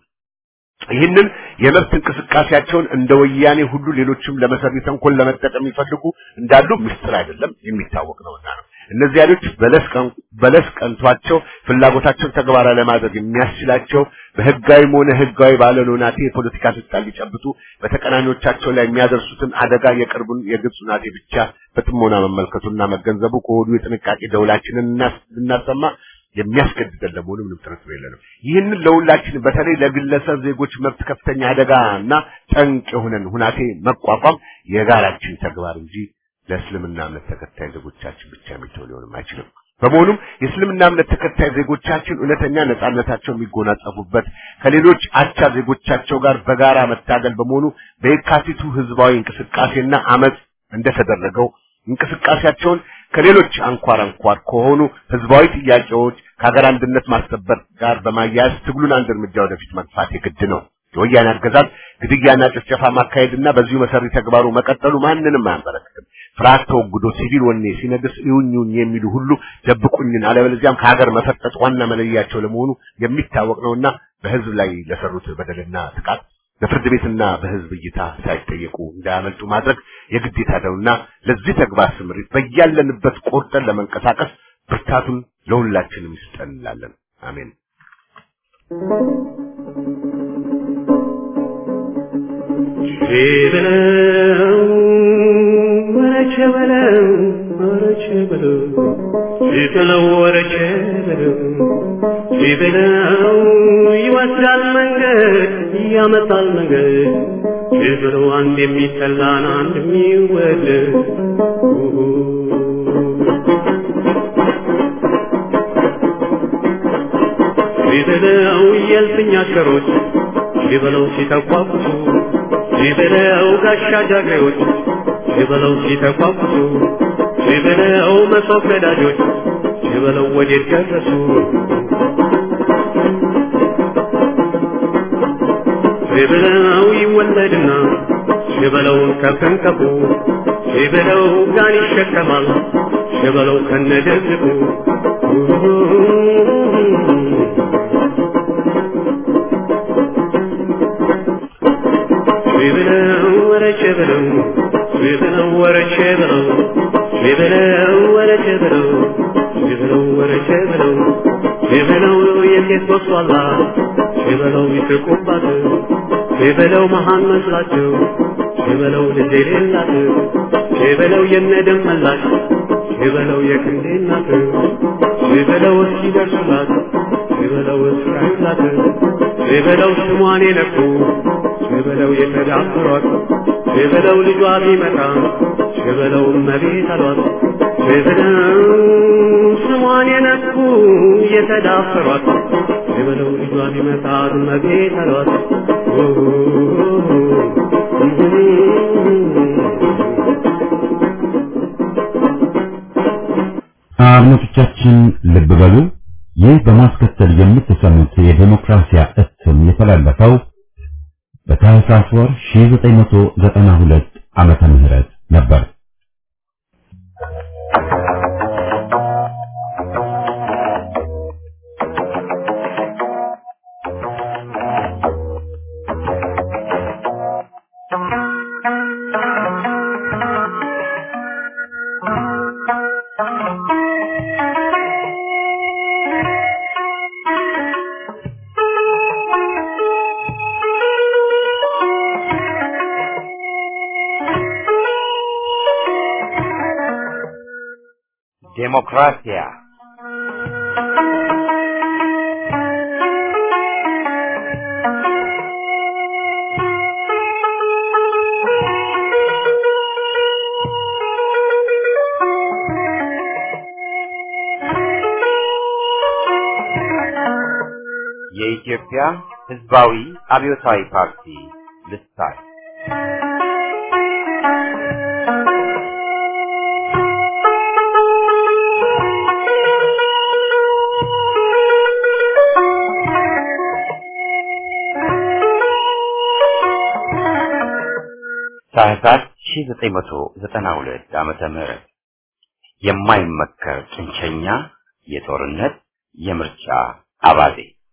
ይህንን የመብት እንቅስቃሴያቸውን እንደ ወያኔ ሁሉ ሌሎችም ለመሰሪ ተንኮል ለመጠቀም የሚፈልጉ እንዳሉ ምስጢር አይደለም፣ የሚታወቅ ነውና ነው። እነዚህ ኃይሎች በለስ ቀን በለስ ቀንቷቸው ፍላጎታቸውን ተግባራዊ ለማድረግ የሚያስችላቸው በህጋዊም ሆነ ህጋዊ ባልሆነ ሁናቴ የፖለቲካ ስልጣን ሊጨብጡ በተቀናኞቻቸው ላይ የሚያደርሱትን አደጋ የቅርቡን የግብፅ ሁናቴ ብቻ በጥሞና መመልከቱና መገንዘቡ ከወዲሁ የጥንቃቄ ደውላችንን እናሰማ የሚያስገድደን ለመሆኑ ምንም ጥርጥር የለንም። ይህንን ለሁላችን በተለይ ለግለሰብ ዜጎች መብት ከፍተኛ አደጋ እና ጠንቅ የሆነን ሁናቴ መቋቋም የጋራችን ተግባር እንጂ ለእስልምና እምነት ተከታይ ዜጎቻችን ብቻ የሚተው ሊሆንም አይችልም። በመሆኑም የእስልምና እምነት ተከታይ ዜጎቻችን እውነተኛ ነጻነታቸው የሚጎናጸፉበት ከሌሎች አቻ ዜጎቻቸው ጋር በጋራ መታገል በመሆኑ በየካቲቱ ህዝባዊ እንቅስቃሴና አመፅ እንደተደረገው እንቅስቃሴያቸውን ከሌሎች አንኳር አንኳር ከሆኑ ህዝባዊ ጥያቄዎች ከሀገር አንድነት ማስጠበቅ ጋር በማያያዝ ትግሉን አንድ እርምጃ ወደፊት መግፋት የግድ ነው። የወያኔ አገዛዝ ግድያና ጭፍጨፋ ማካሄድና በዚሁ መሰሪ ተግባሩ መቀጠሉ ማንንም አያንበረክትም። ፍርሃት ተወግዶ ሲቪል ወኔ ሲነግስ ይሁኝ የሚሉ ሁሉ ደብቁኝን፣ አለበለዚያም ከሀገር መፈጠጥ ዋና መለያቸው ለመሆኑ የሚታወቅ ነውና በህዝብ ላይ ለሰሩት በደልና ጥቃት በፍርድ ቤትና በህዝብ እይታ ሳይጠየቁ እንዳያመልጡ ማድረግ የግዴታ ነውና ለዚህ ተግባር ስምሪት በያለንበት ቆርጠን ለመንቀሳቀስ ብርታቱን ለሁላችንም ይስጠን እንላለን። አሜን። በለው ወረቸ በለው ወረቸ በለው ሲበለው ወረቸ በለው ሲበለው ይወስዳል መንገድ ያመጣል መንገድ ሲበለው አንድ የሚጠላን አንድ የሚወደድ ሲበለው የልፍኝ አሽከሮች ሲበለው ሲተቋቁሱ ሲበለው ጋሻ ጃግሬዎች ሲበለው ሲተቋቁሱ ሲበለው መሶብ ነዳጆች ሲበለው ወዴት ደረሱ ሲበለው ይወለድና ሲበለውን ከፍንከፉ ሲበለው ጋን ይሸከማል ሲበለው ከነደዝቁ ሲበለው ወረቸ በለው ሲበለው ወረቸ በለው ሲበለው ወረቸ በለው ሲበለው ወረቸ በለው ሲበለው የሴት ወስዋላ ሲበለው ይስቁባት ሲበለው መሃን መስላቸው ሲበለው ልጅ የሌላት ሲበለው የነደም መላሽ ሲበለው የክንዴ እናት ሲበለው እስኪደርሱላት ሲበለው እስራዩላት ሲበለው ስሟን የነኩ ሲበለው የተዳፈሯት ሲበለው ልጇ ቢመጣ ሲበለው እመቤት አሏት ሲበለው ስሟን የነኩ የተዳፈሯት ሲበለው ልጇ ቢመጣ እመቤት አሏት አድማጮቻችን ልብ በሉ ይህ በማስከተል የምትሰሙት የዴሞክራሲያ እትም የተላለፈው በታህሳስ ወር 1992 ዓመተ ምህረት ነበር። ዴሞክራሲያ የኢትዮጵያ ሕዝባዊ አብዮታዊ ፓርቲ ልሳን ታህሳስ 1992 ዓመተ ምህረት የማይመከር ጭንቸኛ የጦርነት የምርጫ አባዜ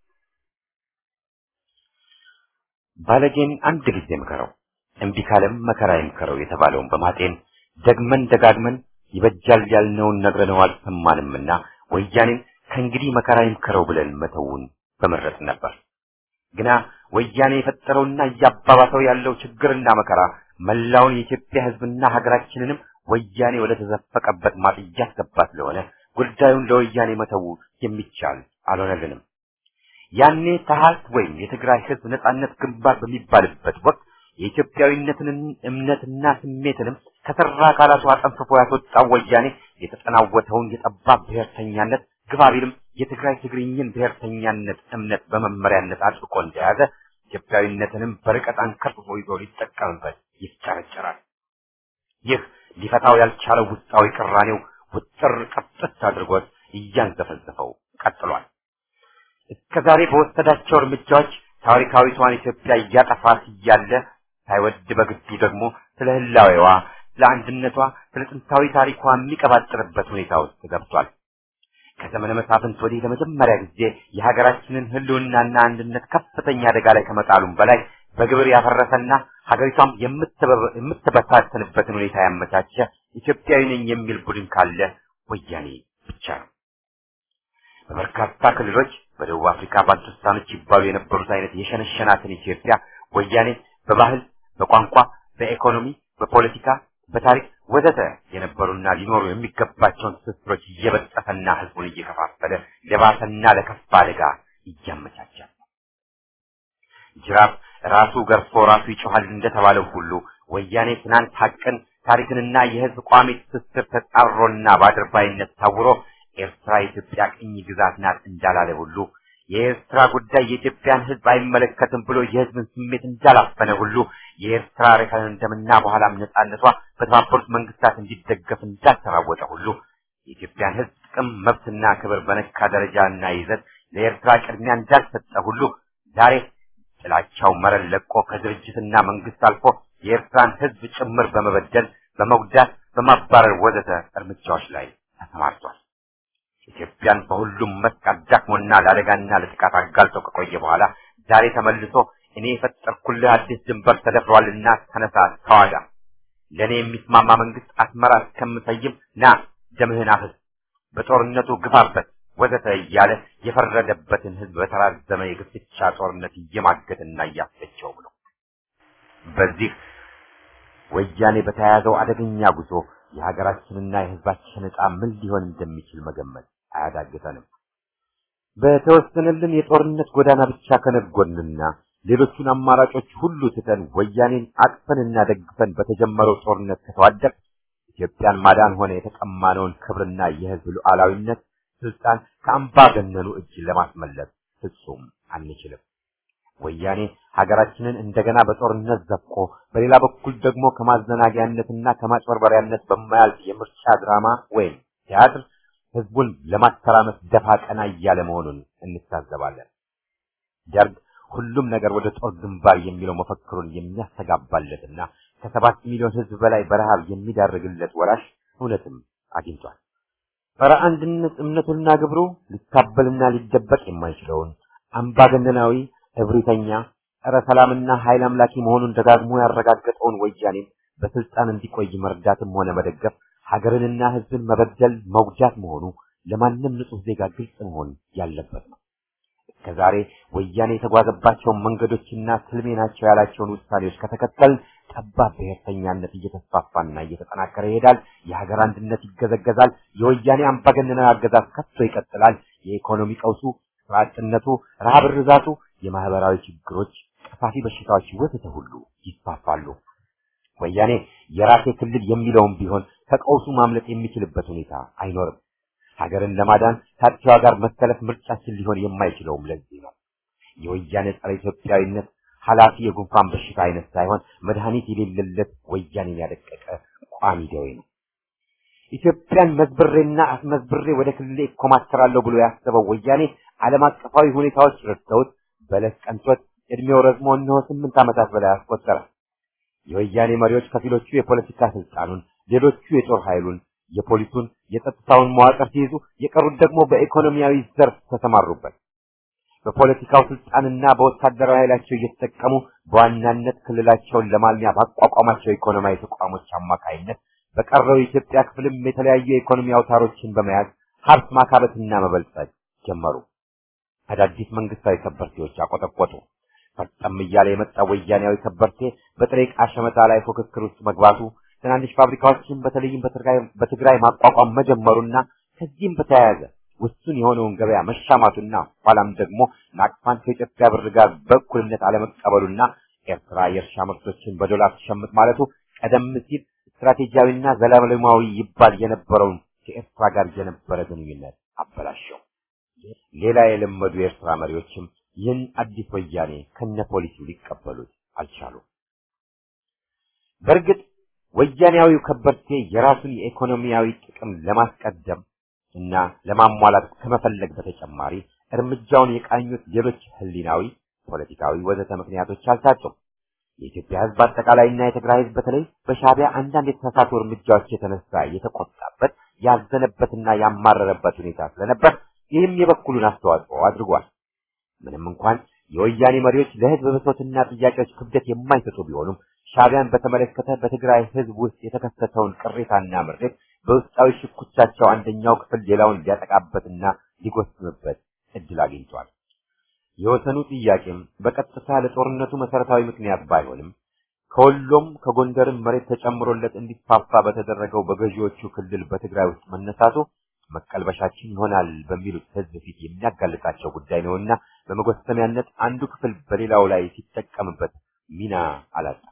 ባለጌን አንድ ጊዜ ምከረው እምቢ ካለም መከራ ይምከረው የተባለውን በማጤን ደግመን ደጋግመን ይበጃል ያልነውን ነግረነው አልሰማንምና ወያኔን ከእንግዲህ መከራ ይምከረው ብለን መተውን በመረጥ ነበር። ግና ወያኔ የፈጠረውና እያባባሰው ያለው ችግርና መከራ መላውን የኢትዮጵያ ሕዝብና ሀገራችንንም ወያኔ ወደ ተዘፈቀበት ማጥ እያስገባ ስለሆነ ጉዳዩን ለወያኔ መተው የሚቻል አልሆነልንም። ያኔ ተሃት ወይም የትግራይ ሕዝብ ነጻነት ግንባር በሚባልበት ወቅት የኢትዮጵያዊነትን እምነትና ስሜትንም ከሰራ አካላቱ አጠንፍፎ ያስወጣው ወያኔ የተጠናወተውን የጠባብ ብሔርተኛነት ግባቢልም የትግራይ ትግርኝን ብሔርተኛነት እምነት በመመሪያነት አጥብቆ እንደያዘ ኢትዮጵያዊነትንም በርቀት አንከርፍፎ ይዞ ሊጠቀምበት ይፍጨረጨራል። ይህ ሊፈታው ያልቻለው ውስጣዊ ቅራኔው ውጥር ቅጥት አድርጎት እያንዘፈዘፈው ቀጥሏል። እስከዛሬ በወሰዳቸው እርምጃዎች ታሪካዊቷን ኢትዮጵያ እያጠፋት እያለ ሳይወድ በግዱ ደግሞ ስለ ህላዌዋ፣ ስለ አንድነቷ፣ ስለ ጥንታዊ ታሪኳ የሚቀባጥርበት ሁኔታ ውስጥ ገብቷል። ከዘመነ መሳፍንት ወዲህ ለመጀመሪያ ጊዜ የሀገራችንን ህልውናና አንድነት ከፍተኛ አደጋ ላይ ከመጣሉም በላይ በግብር ያፈረሰና ሀገሪቷም የምትበታተንበትን ሁኔታ ያመቻቸ ኢትዮጵያዊ ነኝ የሚል ቡድን ካለ ወያኔ ብቻ ነው። በበርካታ ክልሎች በደቡብ አፍሪካ ባንቱስታኖች ይባሉ የነበሩት አይነት የሸነሸናትን ኢትዮጵያ ወያኔ በባህል፣ በቋንቋ፣ በኢኮኖሚ፣ በፖለቲካ፣ በታሪክ ወዘተ የነበሩና ሊኖሩ የሚገባቸውን ትስስሮች እየበጠሰና ህዝቡን እየከፋፈለ ለባሰና ለከፋ አደጋ እያመቻቻል። ጅራፍ ራሱ ገርፎ ራሱ ይጮሃል እንደተባለው ሁሉ ወያኔ ትናንት ሀቅን ታሪክንና የህዝብ ቋሚ ትስስር ተጣሮና በአድርባይነት ታውሮ ኤርትራ የኢትዮጵያ ቅኝ ግዛት ናት እንዳላለ ሁሉ የኤርትራ ጉዳይ የኢትዮጵያን ህዝብ አይመለከትም ብሎ የህዝብን ስሜት እንዳላፈነ ሁሉ የኤርትራ ሬፈረንደምና በኋላም ነጻነቷ በተባበሩት መንግስታት እንዲደገፍ እንዳልተራወጠ ሁሉ የኢትዮጵያን ህዝብ ጥቅም መብትና ክብር በነካ ደረጃና ይዘት ለኤርትራ ቅድሚያ እንዳልሰጠ ሁሉ ዛሬ ጥላቻው መረን ለቆ ከድርጅትና መንግስት አልፎ የኤርትራን ህዝብ ጭምር በመበደል በመጉዳት በማባረር ወዘተ እርምጃዎች ላይ ተሰማርቷል። ኢትዮጵያን በሁሉም መስክ አዳክሞና ለአደጋና ለጥቃት አጋልጦ ከቆየ በኋላ ዛሬ ተመልሶ እኔ የፈጠርኩልህ አዲስ ድንበር ተደፍሯልና ተነሳ፣ ተዋጋ፣ ለእኔ የሚስማማ መንግስት አስመራ እስከምሰይም ና ደምህን አፍስ፣ በጦርነቱ ግፋበት ወዘተ እያለ የፈረደበትን ህዝብ በተራዘመ የግፍቻ ጦርነት እየማገትና እያስፈቸው ብሎ በዚህ ወያኔ በተያያዘው አደገኛ ጉዞ የሀገራችንና የህዝባችን ዕጣ ምን ሊሆን እንደሚችል መገመት አያዳግተንም። በተወሰነልን የጦርነት ጎዳና ብቻ ከነጎንና ሌሎቹን አማራጮች ሁሉ ትተን ወያኔን አቅፈንና ደግፈን በተጀመረው ጦርነት ከተዋደቅ ኢትዮጵያን ማዳን ሆነ የተቀማነውን ክብርና የህዝብ ሉዓላዊነት ስልጣን ከአምባገነኑ እጅ ለማስመለስ ፍጹም አንችልም። ወያኔ ሀገራችንን እንደገና በጦርነት ዘፍቆ በሌላ በኩል ደግሞ ከማዘናጊያነትና ከማጭበርበሪያነት በማያልፍ የምርጫ ድራማ ወይም ቲያትር ህዝቡን ለማተራመስ ደፋ ቀና እያለ መሆኑን እንታዘባለን። ደርግ ሁሉም ነገር ወደ ጦር ግንባር የሚለው መፈክሩን የሚያስተጋባለትና ከሰባት ሚሊዮን ህዝብ በላይ በረሃብ የሚዳርግለት ወራሽ እውነትም አግኝቷል። ጸረ አንድነት እምነቱና ግብሩ ሊታበልና ሊደበቅ የማይችለውን አምባገነናዊ እብሪተኛ ጸረ ሰላምና ኃይል አምላኪ መሆኑን ደጋግሞ ያረጋገጠውን ወያኔን በስልጣን እንዲቆይ መርዳትም ሆነ መደገፍ ሀገርንና ህዝብን መበደል መጉዳት መሆኑ ለማንም ንጹህ ዜጋ ግልጽ መሆን ያለበት ነው። እስከዛሬ ወያኔ የተጓዘባቸውን መንገዶችና ትልሜ ናቸው ያላቸውን ውሳኔዎች ከተከተል ጠባብ ብሔርተኛነት እየተስፋፋና እየተጠናከረ ይሄዳል። የሀገር አንድነት ይገዘገዛል። የወያኔ አምባገነናዊ አገዛዝ ከቶ ይቀጥላል። የኢኮኖሚ ቀውሱ፣ ስራ አጥነቱ፣ ረሃብ ርዛቱ፣ የማህበራዊ ችግሮች፣ ቀፋፊ በሽታዎች ወዘተ ሁሉ ይስፋፋሉ። ወያኔ የራሴ ክልል የሚለውም ቢሆን ከቀውሱ ማምለጥ የሚችልበት ሁኔታ አይኖርም። ሀገርን ለማዳን ከአጥፊዋ ጋር መሰለፍ ምርጫችን ሊሆን የማይችለውም ለዚህ ነው። የወያኔ ጸረ ኢትዮጵያዊነት ኃላፊ የጉንፋን በሽታ አይነት ሳይሆን መድኃኒት የሌለለት ወያኔን ያደቀቀ ቋሚ ደዌ ነው። ኢትዮጵያን መዝብሬና አስመዝብሬ ወደ ክልሌ እኮማተራለሁ ብሎ ያሰበው ወያኔ ዓለም አቀፋዊ ሁኔታዎች ረድተውት በለስ ቀንቶት እድሜው ረዝሞ እነሆ ስምንት ዓመታት በላይ አስቆጠረ። የወያኔ መሪዎች ከፊሎቹ የፖለቲካ ስልጣኑን፣ ሌሎቹ የጦር ኃይሉን፣ የፖሊሱን፣ የጸጥታውን መዋቅር ሲይዙ፣ የቀሩት ደግሞ በኢኮኖሚያዊ ዘርፍ ተሰማሩበት። በፖለቲካው ስልጣንና በወታደራዊ ኃይላቸው እየተጠቀሙ በዋናነት ክልላቸውን ለማልሚያ ባቋቋማቸው ኢኮኖሚያዊ ተቋሞች አማካይነት በቀረው የኢትዮጵያ ክፍልም የተለያዩ የኢኮኖሚ አውታሮችን በመያዝ ሀብት ማካበትና መበልጸግ ጀመሩ። አዳዲስ መንግስታዊ ከበርቴዎች አቆጠቆጡ። ፈጠም እያለ የመጣ ወያኔያዊ ከበርቴ በጥሬ ዕቃ ሸመታ ላይ ፉክክር ውስጥ መግባቱ ትናንሽ ፋብሪካዎችን በተለይም በትግራይ ማቋቋም መጀመሩና ከዚህም በተያያዘ ውሱን የሆነውን ገበያ መሻማቱና ኋላም ደግሞ ናቅፋን ከኢትዮጵያ ብር ጋር በእኩልነት አለመቀበሉና ኤርትራ የእርሻ ምርቶችን በዶላር ትሸምት ማለቱ ቀደም ሲል ስትራቴጂያዊና ዘላለማዊ ይባል የነበረውን ከኤርትራ ጋር የነበረ ግንኙነት አበላሸው። ሌላ የለመዱ የኤርትራ መሪዎችም ይህን አዲስ ወያኔ ከነ ፖሊሲው ሊቀበሉት አልቻሉም። በእርግጥ ወያኔያዊው ከበርቴ የራሱን የኢኮኖሚያዊ ጥቅም ለማስቀደም እና ለማሟላት ከመፈለግ በተጨማሪ እርምጃውን የቃኙት ሌሎች ህሊናዊ፣ ፖለቲካዊ ወዘተ ምክንያቶች አልታጡም። የኢትዮጵያ ህዝብ አጠቃላይና የትግራይ ህዝብ በተለይ በሻዕቢያ አንዳንድ የተሳሳቱ እርምጃዎች የተነሳ የተቆጣበት ያዘነበትና ያማረረበት ሁኔታ ስለነበር ይህም የበኩሉን አስተዋጽኦ አድርጓል። ምንም እንኳን የወያኔ መሪዎች ለህዝብ ብሶትና ጥያቄዎች ክብደት የማይሰጡ ቢሆኑም ሻዕቢያን በተመለከተ በትግራይ ህዝብ ውስጥ የተከሰተውን ቅሬታና ምሬት በውስጣዊ ሽኩቻቸው አንደኛው ክፍል ሌላውን ሊያጠቃበትና ሊጎስምበት እድል አግኝቷል። የወሰኑ ጥያቄም በቀጥታ ለጦርነቱ መሰረታዊ ምክንያት ባይሆንም ከወሎም ከጎንደርም መሬት ተጨምሮለት እንዲስፋፋ በተደረገው በገዢዎቹ ክልል በትግራይ ውስጥ መነሳቱ መቀልበሻችን ይሆናል በሚሉት ህዝብ ፊት የሚያጋልጣቸው ጉዳይ ነውና በመጎሰሚያነት አንዱ ክፍል በሌላው ላይ ሲጠቀምበት ሚና አላጣም።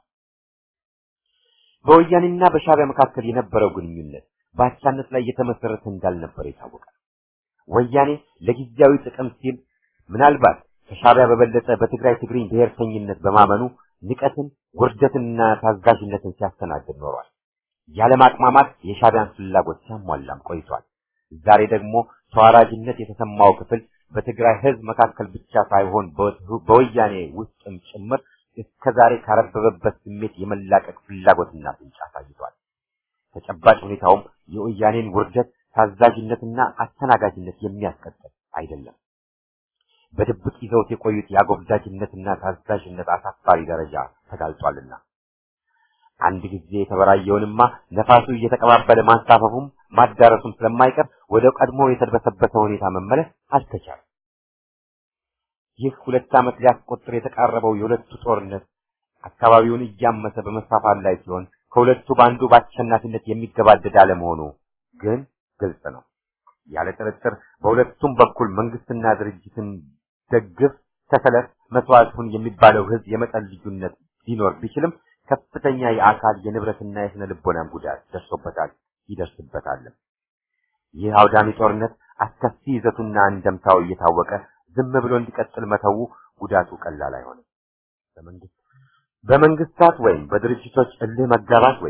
በወያኔና በሻዕቢያ መካከል የነበረው ግንኙነት በአቻነት ላይ የተመሰረተ እንዳልነበር ይታወቃል። ወያኔ ለጊዜያዊ ጥቅም ሲል ምናልባት ከሻዕቢያ በበለጠ በትግራይ ትግሪኝ ብሔርተኝነት በማመኑ ንቀትን፣ ውርደትንና ታዛዥነትን ሲያስተናግድ ኖሯል። ያለማቅማማት የሻዕቢያን ፍላጎት ሲያሟላም ቆይቷል። ዛሬ ደግሞ ተዋራጅነት የተሰማው ክፍል በትግራይ ህዝብ መካከል ብቻ ሳይሆን በወያኔ ውስጥም ጭምር እስከዛሬ ካረበበበት ስሜት የመላቀቅ ፍላጎትና ፍንጭ አሳይቷል። ተጨባጭ ሁኔታውም የወያኔን ውርደት፣ ታዛዥነትና አስተናጋጅነት የሚያስቀጥል አይደለም። በድብቅ ይዘውት የቆዩት የአጎብዳጅነትና ታዛዥነት አሳፋሪ ደረጃ ተጋልጧልና አንድ ጊዜ የተበራየውንማ ነፋሱ እየተቀባበለ ማንሳፈፉም ማዳረሱም ስለማይቀር ወደ ቀድሞ የተድበሰበሰ ሁኔታ መመለስ አልተቻለም። ይህ ሁለት ዓመት ሊያስቆጥር የተቃረበው የሁለቱ ጦርነት አካባቢውን እያመሰ በመስፋፋት ላይ ሲሆን ከሁለቱ በአንዱ በአሸናፊነት የሚገባደድ አለመሆኑ ግን ግልጽ ነው። ያለ ጥርጥር በሁለቱም በኩል መንግስትና ድርጅትን ደግፍ፣ ተሰለፍ፣ መስዋዕቱን የሚባለው ህዝብ የመጠን ልዩነት ሊኖር ቢችልም ከፍተኛ የአካል የንብረትና የስነ ልቦናም ጉዳት ደርሶበታል፣ ይደርስበታል። ይህ አውዳሚ ጦርነት አስከፊ ይዘቱና እንደምታው እየታወቀ ዝም ብሎ እንዲቀጥል መተው ጉዳቱ ቀላል አይሆንም። በመንግስት በመንግስታት ወይም በድርጅቶች እልህ መጋባት ወይም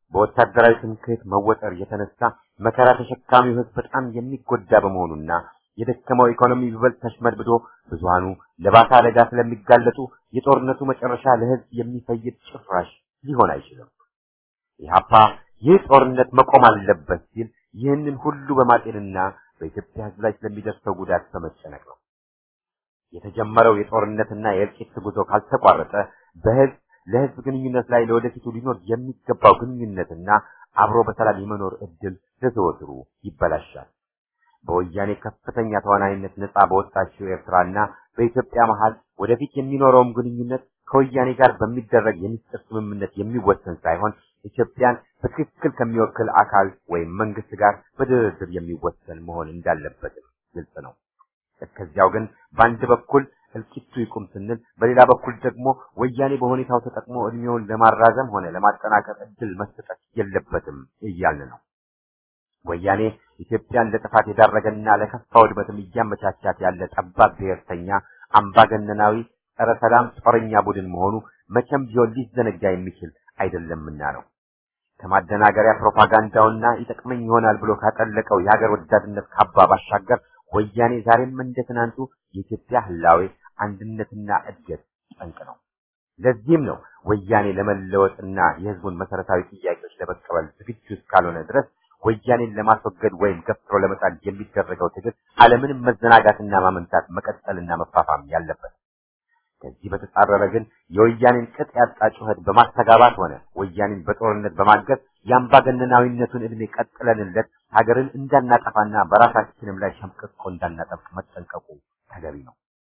በወታደራዊ ትምክህት መወጠር የተነሳ መከራ ተሸካሚው ህዝብ በጣም የሚጎዳ በመሆኑና የደከመው ኢኮኖሚ ይበልጥ ተሽመድምዶ ብዙሃኑ ለባሰ አደጋ ስለሚጋለጡ የጦርነቱ መጨረሻ ለህዝብ የሚፈይድ ጭራሽ ሊሆን አይችልም። ኢህአፓ ይህ ጦርነት መቆም አለበት ሲል ይህንን ሁሉ በማጤንና በኢትዮጵያ ህዝብ ላይ ስለሚደርሰው ጉዳት በመጨነቅ ነው። የተጀመረው የጦርነትና የእልቂት ጉዞ ካልተቋረጠ በህዝብ ለህዝብ ግንኙነት ላይ ለወደፊቱ ሊኖር የሚገባው ግንኙነትና አብሮ በሰላም የመኖር እድል ለዘወትሩ ይበላሻል። በወያኔ ከፍተኛ ተዋናይነት ነጻ በወጣችው ኤርትራና በኢትዮጵያ መሃል ወደፊት የሚኖረውም ግንኙነት ከወያኔ ጋር በሚደረግ የሚስጥር ስምምነት የሚወሰን ሳይሆን ኢትዮጵያን በትክክል ከሚወክል አካል ወይም መንግስት ጋር በድርድር የሚወሰን መሆን እንዳለበትም ግልጽ ነው። እስከዚያው ግን በአንድ በኩል እልቂቱ ይቁም ስንል፣ በሌላ በኩል ደግሞ ወያኔ በሁኔታው ተጠቅሞ እድሜውን ለማራዘም ሆነ ለማጠናከር እድል መሰጠት የለበትም እያልን ነው። ወያኔ ኢትዮጵያን ለጥፋት የዳረገና ለከፋ ውድመትም እያመቻቻት ያለ ጠባብ ብሔርተኛ አምባገነናዊ ጸረ ሰላም ጦረኛ ቡድን መሆኑ መቼም ቢሆን ሊዘነጋ የሚችል አይደለምና ነው። ከማደናገሪያ ፕሮፓጋንዳውና ይጠቅመኝ ይሆናል ብሎ ካጠለቀው የሀገር ወዳድነት ካባ ባሻገር ወያኔ ዛሬም እንደ ትናንቱ የኢትዮጵያ ህላዌ አንድነትና እድገት ጠንቅ ነው። ለዚህም ነው ወያኔ ለመለወጥና የህዝቡን መሰረታዊ ጥያቄዎች ለመቀበል ዝግጁ እስካልሆነ ድረስ ወያኔን ለማስወገድ ወይም ገፍትሮ ለመጣል የሚደረገው ትግል አለምንም መዘናጋትና ማመንታት መቀጠልና መፋፋም ያለበት። ከዚህ በተጻረረ ግን የወያኔን ቅጥ ያጣ ጩኸት በማስተጋባት ሆነ ወያኔን በጦርነት በማገዝ የአምባገነናዊነቱን ዕድሜ ቀጥለንለት ሀገርን እንዳናጠፋና በራሳችንም ላይ ሸምቀቆ እንዳናጠብቅ መጠንቀቁ ተገቢ ነው።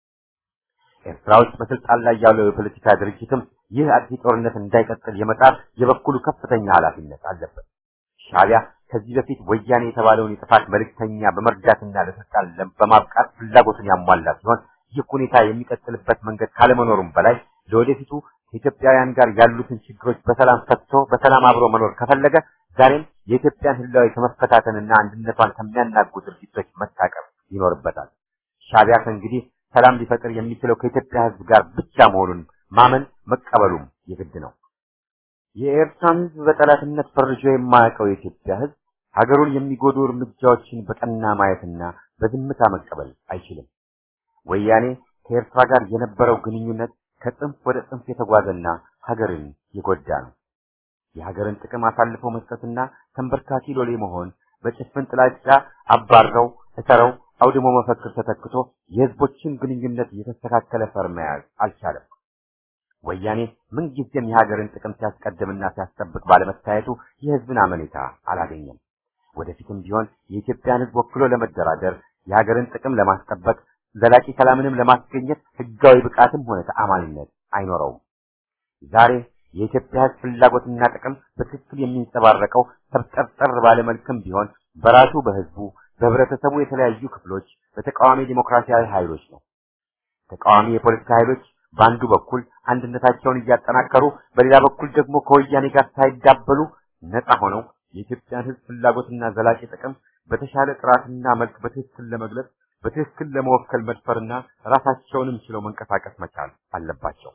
ኤርትራ ውስጥ በስልጣን ላይ ያለው የፖለቲካ ድርጅትም ይህ አጥፊ ጦርነት እንዳይቀጥል የመጣር የበኩሉ ከፍተኛ ኃላፊነት አለበት። ሻዕቢያ ከዚህ በፊት ወያኔ የተባለውን የጥፋት መልእክተኛ በመርዳትና ለስልጣን በማብቃት ፍላጎቱን ያሟላ ሲሆን ይህ ሁኔታ የሚቀጥልበት መንገድ ካለመኖሩም በላይ ለወደፊቱ ከኢትዮጵያውያን ጋር ያሉትን ችግሮች በሰላም ፈትቶ በሰላም አብሮ መኖር ከፈለገ ዛሬም የኢትዮጵያን ህላዊ ከመፈታተንና አንድነቷን ከሚያናጉ ድርጊቶች መታቀብ ይኖርበታል። ሻዕቢያ ከእንግዲህ ሰላም ሊፈጥር የሚችለው ከኢትዮጵያ ህዝብ ጋር ብቻ መሆኑን ማመን መቀበሉም የግድ ነው። የኤርትራን ህዝብ በጠላትነት ፈርጆ የማያውቀው የኢትዮጵያ ህዝብ ሀገሩን የሚጎዱ እርምጃዎችን በቀና ማየትና በዝምታ መቀበል አይችልም። ወያኔ ከኤርትራ ጋር የነበረው ግንኙነት ከጽንፍ ወደ ጽንፍ የተጓዘና ሀገርን የጎዳ ነው። የሀገርን ጥቅም አሳልፎ መስጠትና ተንበርካኪ ሎሌ መሆን በጭፍን ጥላቻ አባረው እሰረው አውድሞ መፈክር ተተክቶ የህዝቦችን ግንኙነት የተስተካከለ ፈር መያዝ አልቻለም። ወያኔ ምንጊዜም የሀገርን ጥቅም ሲያስቀድምና ሲያስጠብቅ ባለመታየቱ የህዝብን አመኔታ አላገኘም። ወደፊትም ቢሆን የኢትዮጵያን ህዝብ ወክሎ ለመደራደር የሀገርን ጥቅም ለማስጠበቅ ዘላቂ ሰላምንም ለማስገኘት ህጋዊ ብቃትም ሆነ ተአማኒነት አይኖረውም። ዛሬ የኢትዮጵያ ህዝብ ፍላጎትና ጥቅም በትክክል የሚንጸባረቀው ተብጠርጠር ባለ መልክም ቢሆን በራሱ በህዝቡ በህብረተሰቡ የተለያዩ ክፍሎች በተቃዋሚ ዲሞክራሲያዊ ኃይሎች ነው። ተቃዋሚ የፖለቲካ ኃይሎች በአንዱ በኩል አንድነታቸውን እያጠናከሩ፣ በሌላ በኩል ደግሞ ከወያኔ ጋር ሳይዳበሉ ነፃ ሆነው የኢትዮጵያን ህዝብ ፍላጎትና ዘላቂ ጥቅም በተሻለ ጥራትና መልክ በትክክል ለመግለጽ በትክክል ለመወከል መድፈርና ራሳቸውንም ችለው መንቀሳቀስ መቻል አለባቸው።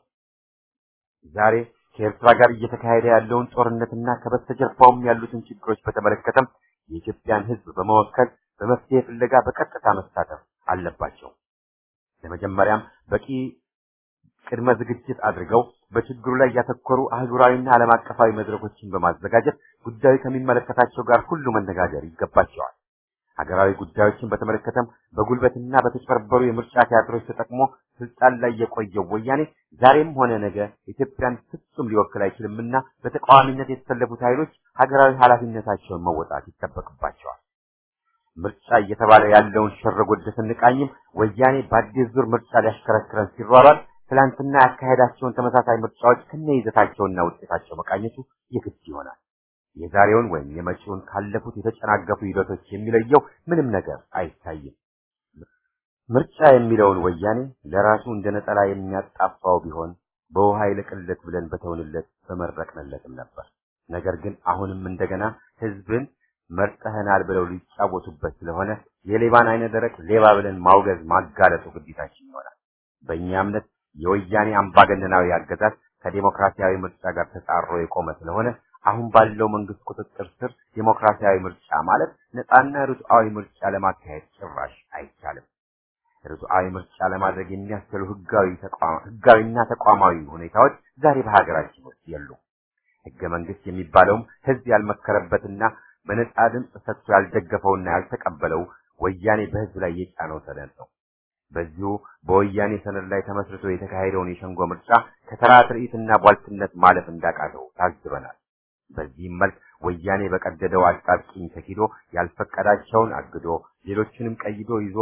ዛሬ ከኤርትራ ጋር እየተካሄደ ያለውን ጦርነትና ከበስተጀርባውም ያሉትን ችግሮች በተመለከተም የኢትዮጵያን ህዝብ በመወከል በመፍትሄ ፍለጋ በቀጥታ መሳተፍ አለባቸው። ለመጀመሪያም በቂ ቅድመ ዝግጅት አድርገው በችግሩ ላይ ያተኮሩ አህጉራዊና ዓለም አቀፋዊ መድረኮችን በማዘጋጀት ጉዳዩ ከሚመለከታቸው ጋር ሁሉ መነጋገር ይገባቸዋል። ሀገራዊ ጉዳዮችን በተመለከተም በጉልበትና በተጨበረበሩ የምርጫ ቲያትሮች ተጠቅሞ ስልጣን ላይ የቆየው ወያኔ ዛሬም ሆነ ነገ ኢትዮጵያን ፍጹም ሊወክል አይችልምና በተቃዋሚነት የተሰለፉት ኃይሎች ሀገራዊ ኃላፊነታቸውን መወጣት ይጠበቅባቸዋል። ምርጫ እየተባለ ያለውን ሸረጎድ ስንቃኝም ወያኔ በአዲስ ዙር ምርጫ ሊያሽከረክረን ሲሯሯጥ ትላንትና ያካሄዳቸውን ተመሳሳይ ምርጫዎች ከነይዘታቸውና ውጤታቸው መቃኘቱ የግድ ይሆናል። የዛሬውን ወይም የመጪውን ካለፉት የተጨናገፉ ሂደቶች የሚለየው ምንም ነገር አይታይም። ምርጫ የሚለውን ወያኔ ለራሱ እንደ ነጠላ የሚያጣፋው ቢሆን በውሃ ይለቅለት ብለን በተውንለት በመረቅንለትም ነበር። ነገር ግን አሁንም እንደገና ህዝብን መርጠህናል ብለው ሊጫወቱበት ስለሆነ የሌባን አይነ ደረቅ ሌባ ብለን ማውገዝ ማጋለጡ ግዴታችን ይሆናል። በእኛ እምነት የወያኔ አምባገነናዊ አገዛዝ ከዴሞክራሲያዊ ምርጫ ጋር ተጻሮ የቆመ ስለሆነ አሁን ባለው መንግስት ቁጥጥር ስር ዴሞክራሲያዊ ምርጫ ማለት ነፃና ርቱዓዊ ምርጫ ለማካሄድ ጭራሽ አይቻልም። ርቱዓዊ ምርጫ ለማድረግ የሚያስችሉ ህጋዊ ተቋም ህጋዊና ተቋማዊ ሁኔታዎች ዛሬ በሀገራችን ውስጥ የሉም። ህገ መንግስት የሚባለውም ህዝብ ያልመከረበትና በነፃ ድምፅ ሰጥቶ ያልደገፈውና ያልተቀበለው ወያኔ በህዝብ ላይ የጫነው ሰነድ ነው። በዚሁ በወያኔ ሰነድ ላይ ተመስርቶ የተካሄደውን የሸንጎ ምርጫ ከተራ ትርኢትና ቧልትነት ማለፍ እንዳቃተው ታዝበናል። በዚህም መልክ ወያኔ በቀደደው አጣብቂኝ ተኪዶ ያልፈቀዳቸውን አግዶ ሌሎችንም ቀይዶ ይዞ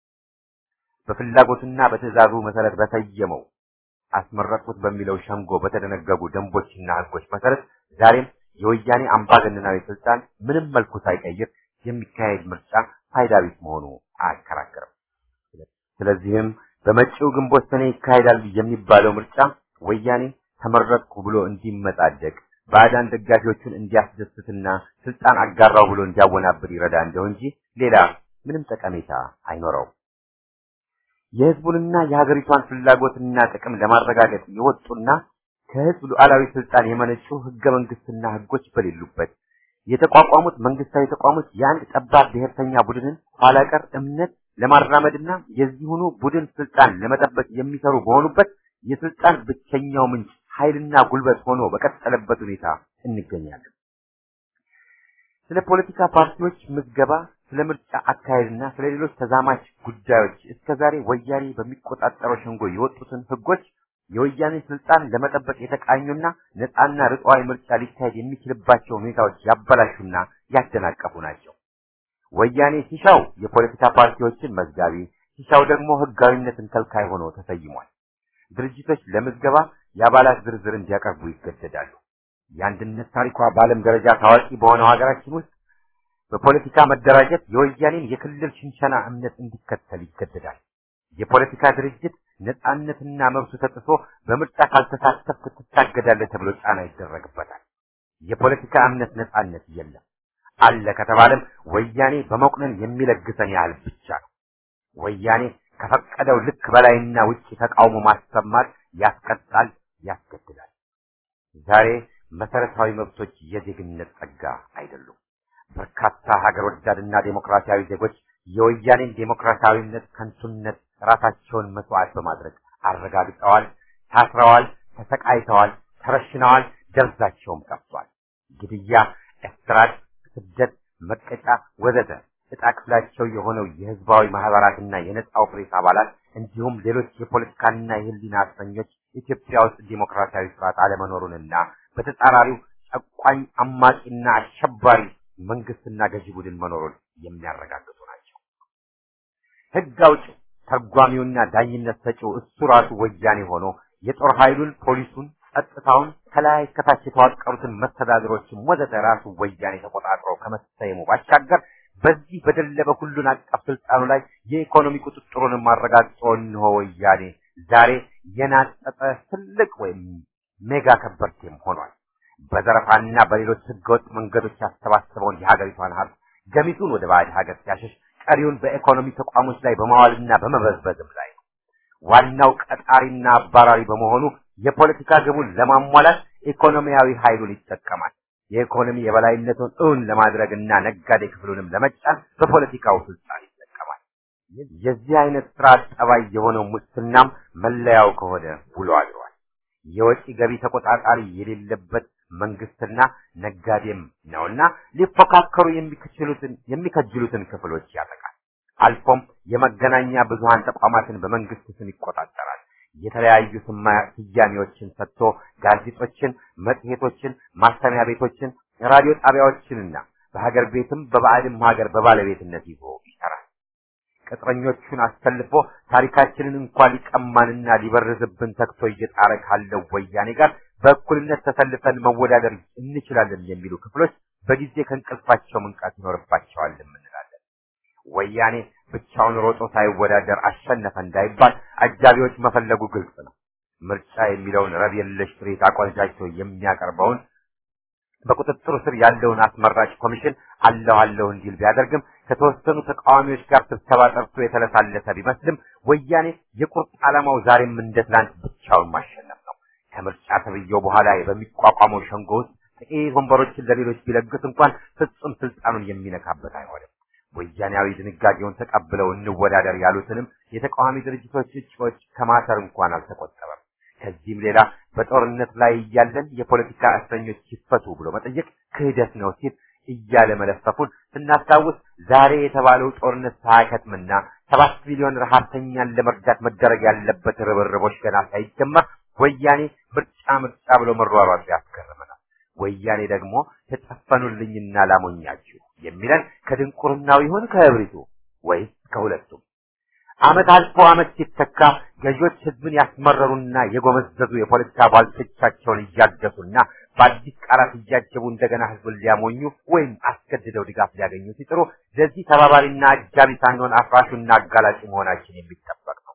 በፍላጎትና በትዕዛዙ መሰረት በሰየመው አስመረጥኩት በሚለው ሸንጎ በተደነገጉ ደንቦችና ህጎች መሰረት ዛሬም የወያኔ አምባገነናዊ ስልጣን ምንም መልኩ ሳይቀይር የሚካሄድ ምርጫ ፋይዳ ቢስ መሆኑ አያከራክርም። ስለዚህም በመጪው ግንቦት ሰኔ ይካሄዳል የሚባለው ምርጫ ወያኔ ተመረጥኩ ብሎ እንዲመጻደቅ ባዕዳን ደጋፊዎቹን እንዲያስደስትና ስልጣን አጋራው ብሎ እንዲያወናብር ይረዳ እንደው እንጂ ሌላ ምንም ጠቀሜታ አይኖረውም። የህዝቡንና የሀገሪቷን ፍላጎትና ጥቅም ለማረጋገጥ የወጡና ከህዝብ ሉዓላዊ ስልጣን የመነጩ ህገ መንግስትና ህጎች በሌሉበት የተቋቋሙት መንግስታዊ ተቋሞች የአንድ ጠባብ ብሔርተኛ ቡድንን ኋላ ቀር እምነት ለማራመድና የዚሁኑ ቡድን ስልጣን ለመጠበቅ የሚሰሩ በሆኑበት የስልጣን ብቸኛው ምንጭ ኃይልና ጉልበት ሆኖ በቀጠለበት ሁኔታ እንገኛለን። ስለ ፖለቲካ ፓርቲዎች ምዝገባ፣ ስለ ምርጫ አካሄድና ስለ ሌሎች ተዛማች ጉዳዮች እስከዛሬ ወያኔ በሚቆጣጠረው ሸንጎ የወጡትን ህጎች የወያኔ ስልጣን ለመጠበቅ የተቃኙና ነፃና ርቱዓዊ ምርጫ ሊካሄድ የሚችልባቸው ሁኔታዎች ያበላሹና ያደናቀፉ ናቸው። ወያኔ ሲሻው የፖለቲካ ፓርቲዎችን መዝጋቢ፣ ሲሻው ደግሞ ህጋዊነትን ከልካይ ሆኖ ተሰይሟል። ድርጅቶች ለምዝገባ የአባላት ዝርዝር እንዲያቀርቡ ይገደዳሉ። የአንድነት ታሪኳ በዓለም ደረጃ ታዋቂ በሆነው ሀገራችን ውስጥ በፖለቲካ መደራጀት የወያኔን የክልል ሽንሸና እምነት እንዲከተል ይገደዳል። የፖለቲካ ድርጅት ነፃነትና መብቱ ተጥሶ በምርጫ ካልተሳተፍክ ትታገዳለህ ተብሎ ጫና ይደረግበታል። የፖለቲካ እምነት ነፃነት የለም። አለ ከተባለም ወያኔ በመቁነን የሚለግሰን ያህል ብቻ ነው። ወያኔ ከፈቀደው ልክ በላይና ውጭ ተቃውሞ ማሰማት ያስቀጣል፣ ያስገድላል። ዛሬ መሰረታዊ መብቶች የዜግነት ጸጋ አይደሉም። በርካታ ሀገር ወዳድና ዴሞክራሲያዊ ዜጎች የወያኔን ዴሞክራሲያዊነት ከንቱነት ራሳቸውን መስዋዕት በማድረግ አረጋግጠዋል፣ ታስረዋል፣ ተሰቃይተዋል፣ ተረሽነዋል፣ ደብዛቸውም ጠፍቷል። ግድያ፣ እስራት፣ ስደት፣ መቀጫ ወዘተ ዕጣ ክፍላቸው የሆነው የህዝባዊ ማህበራትና የነጻው ፕሬስ አባላት እንዲሁም ሌሎች የፖለቲካና የህሊና እስረኞች ኢትዮጵያ ውስጥ ዲሞክራሲያዊ ስርዓት አለመኖሩንና በተጻራሪው ጨቋኝ አማቂና አሸባሪ መንግስትና ገዢ ቡድን መኖሩን የሚያረጋግጡ ናቸው። ህግ አውጪው ተርጓሚውና ዳኝነት ሰጪው እሱ ራሱ ወያኔ ሆኖ የጦር ኃይሉን፣ ፖሊሱን፣ ጸጥታውን ከላይ ከታች የተዋቀሩትን መስተዳድሮችን ወዘተ ራሱ ወያኔ ተቆጣጥሮ ከመሰየሙ ባሻገር በዚህ በደለበ ሁሉን አቀፍ ስልጣኑ ላይ የኢኮኖሚ ቁጥጥሩንም አረጋግጦ እንሆ ወያኔ ዛሬ የናጠጠ ትልቅ ወይም ሜጋ ከበርቴም ሆኗል። በዘረፋና በሌሎች ህገወጥ መንገዶች ያሰባሰበውን የሀገሪቷን ሀብት ገሚሱን ወደ ባዕድ ሀገር ሲያሸሽ፣ ቀሪውን በኢኮኖሚ ተቋሞች ላይ በማዋልና በመበዝበዝም ላይ ነው። ዋናው ቀጣሪና አባራሪ በመሆኑ የፖለቲካ ግቡን ለማሟላት ኢኮኖሚያዊ ኃይሉን ይጠቀማል። የኢኮኖሚ የበላይነቱን እውን ለማድረግና ነጋዴ ክፍሉንም ለመጫን በፖለቲካው ስልጣን ይጠቀማል። የዚህ አይነት ስርዓት ጠባይ የሆነው ሙስናም መለያው ከሆነ ውሎ አድሯል። የወጪ ገቢ ተቆጣጣሪ የሌለበት መንግስትና ነጋዴም ነውና ሊፎካከሩ የሚከጅሉትን የሚከጅሉትን ክፍሎች ያጠቃል። አልፎም የመገናኛ ብዙሃን ተቋማትን በመንግስት ስም ይቆጣጠራል። የተለያዩ ስያሜዎችን ሰጥቶ ጋዜጦችን፣ መጽሔቶችን፣ ማተሚያ ቤቶችን፣ ራዲዮ ጣቢያዎችንና በሀገር ቤትም በባዕድም ሀገር በባለቤትነት ይዞ ይሰራል። ቅጥረኞቹን አሰልፎ ታሪካችንን እንኳን ሊቀማንና ሊበርዝብን ተግቶ እየጣረ ካለው ወያኔ ጋር በእኩልነት ተሰልፈን መወዳደር እንችላለን የሚሉ ክፍሎች በጊዜ ከእንቅልፋቸው መንቃት ይኖርባቸዋል እንላለን። ወያኔ ብቻውን ሮጦ ሳይወዳደር አሸነፈ እንዳይባል አጃቢዎች መፈለጉ ግልጽ ነው። ምርጫ የሚለውን ረብ የለሽ ትርኢት አቆንጃጅቶ የሚያቀርበውን በቁጥጥሩ ስር ያለውን አስመራጭ ኮሚሽን አለሁ አለሁ እንዲል ቢያደርግም ከተወሰኑ ተቃዋሚዎች ጋር ስብሰባ ጠርቶ የተለሳለሰ ቢመስልም ወያኔ የቁርጥ ዓላማው ዛሬም እንደ ትናንት ብቻውን ማሸነፍ ነው። ከምርጫ ተብዬው በኋላ በሚቋቋመው ሸንጎ ውስጥ ጥቂት ወንበሮችን ለሌሎች ቢለግስ እንኳን ፍጹም ስልጣኑን የሚነካበት አይሆንም። ወያኔያዊ ድንጋጌውን ተቀብለው እንወዳደር ያሉትንም የተቃዋሚ ድርጅቶች እጩዎች ከማሰር እንኳን አልተቆጠበም። ከዚህም ሌላ በጦርነት ላይ እያለን የፖለቲካ እስረኞች ይፈቱ ብሎ መጠየቅ ክህደት ነው ሲል እያለ መለፈፉን ስናስታውስ ዛሬ የተባለው ጦርነት ሳያከትምና ሰባት ሚሊዮን ረሃብተኛን ለመርዳት መደረግ ያለበት ርብርቦች ገና ሳይጀመር ወያኔ ምርጫ ምርጫ ብሎ መሯሯጡ ያስገርመናል። ወያኔ ደግሞ ተጨፈኑልኝና ላሞኛችሁ የሚለን ከድንቁርናው ይሁን ከእብሪቱ ወይስ ከሁለቱም? ዓመት አልፎ ዓመት ሲተካ ገዢዎች ህዝብን ያስመረሩና የጎመዘዙ የፖለቲካ ባልቶቻቸውን እያገሱና በአዲስ ቃላት እያጀቡ እንደገና ህዝብን ሊያሞኙ ወይም አስገድደው ድጋፍ ሊያገኙ ሲጥሩ ለዚህ ተባባሪና አጃቢ ሳንሆን አፍራሹና አጋላጭ መሆናችን የሚጠበቅ ነው።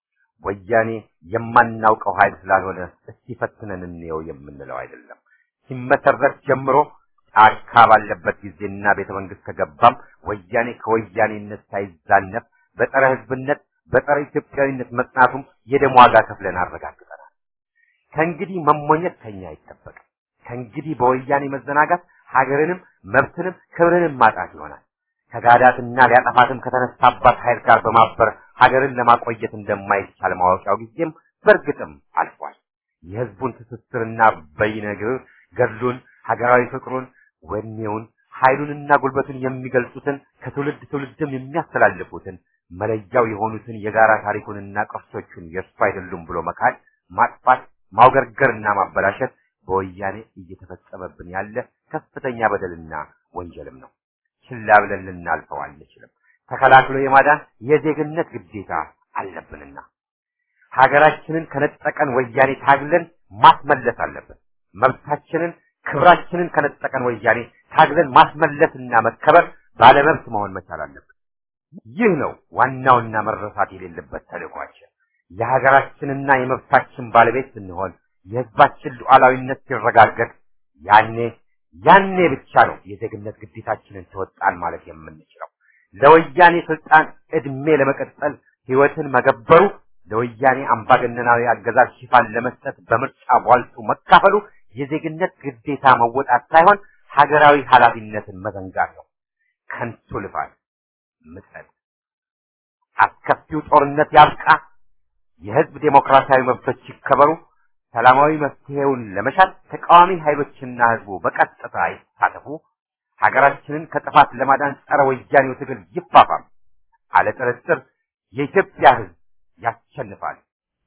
ወያኔ የማናውቀው ኃይል ስላልሆነ እስቲ ፈትነን እንየው የምንለው አይደለም። ሲመሰረት ጀምሮ ጫካ ባለበት ጊዜና ቤተ መንግስት ከገባም ወያኔ ከወያኔነት ሳይዛነፍ በጸረ ህዝብነት በጸረ ኢትዮጵያዊነት መጽናቱም የደም ዋጋ ከፍለን አረጋግጠናል። ከእንግዲህ መሞኘት ከኛ አይጠበቅም። ከእንግዲህ በወያኔ መዘናጋት ሀገርንም መብትንም ክብርንም ማጣት ይሆናል። ከጋዳትና ሊያጠፋትም ከተነሳባት ኃይል ጋር በማበር ሀገርን ለማቆየት እንደማይቻል ማወቂያው ጊዜም በእርግጥም አልፏል። የህዝቡን ትስስርና በይነግር ገድሉን፣ ሀገራዊ ፍቅሩን፣ ወኔውን፣ ኃይሉንና ጉልበቱን የሚገልጹትን ከትውልድ ትውልድም የሚያስተላልፉትን መለያው የሆኑትን የጋራ ታሪኩንና ቅርሶቹን የእሱ አይደሉም ብሎ መካድ፣ ማጥፋት፣ ማውገርገርና ማበላሸት በወያኔ እየተፈጸመብን ያለ ከፍተኛ በደልና ወንጀልም ነው። ችላ ብለን ልናልፈው አንችልም። ተከላክሎ የማዳን የዜግነት ግዴታ አለብንና ሀገራችንን ከነጠቀን ወያኔ ታግለን ማስመለስ አለብን። መብታችንን ክብራችንን ከነጠቀን ወያኔ ታግለን ማስመለስና መከበር ባለመብት መሆን መቻል አለብን። ይህ ነው ዋናውና መረሳት የሌለበት ተልዕኳችን። የሀገራችንና የመብታችን ባለቤት ስንሆን የህዝባችን ሉዓላዊነት ሲረጋገጥ ያኔ ያኔ ብቻ ነው የዜግነት ግዴታችንን ተወጣን ማለት የምንችለው። ለወያኔ ስልጣን እድሜ ለመቀጠል ህይወትን መገበሩ፣ ለወያኔ አምባገነናዊ አገዛዝ ሽፋን ለመስጠት በምርጫ ቧልቱ መካፈሉ የዜግነት ግዴታ መወጣት ሳይሆን ሀገራዊ ኃላፊነትን መዘንጋት ነው። ከንቱ ልፋት፣ ምጸት፣ አስከፊው ጦርነት ያብቃ፣ የህዝብ ዴሞክራሲያዊ መብቶች ይከበሩ፣ ሰላማዊ መፍትሄውን ለመሻት ተቃዋሚ ኃይሎችና ህዝቡ በቀጥታ ይሳተፉ፣ ሀገራችንን ከጥፋት ለማዳን ጸረ ወያኔው ትግል ይፋፋም። አለ ጥርጥር የኢትዮጵያ ህዝብ ያሸንፋል።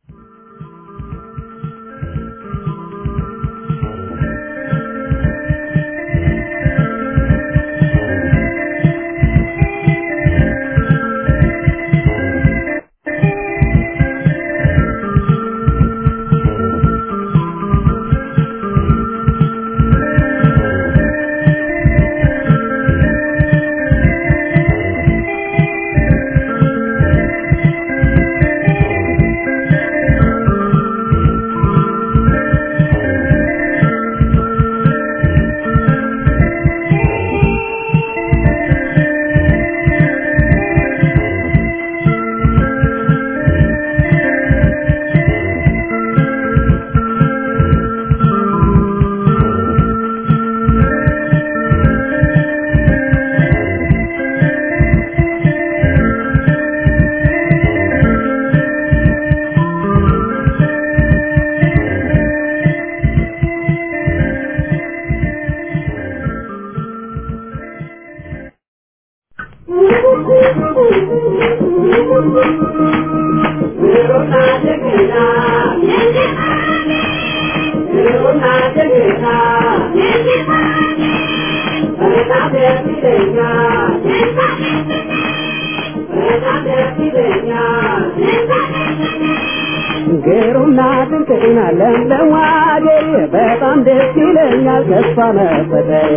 ግሩምና ድንቅና ለምለም አገሬ በጣም ደስ ይለኛል ተስፋ መፈጠሬ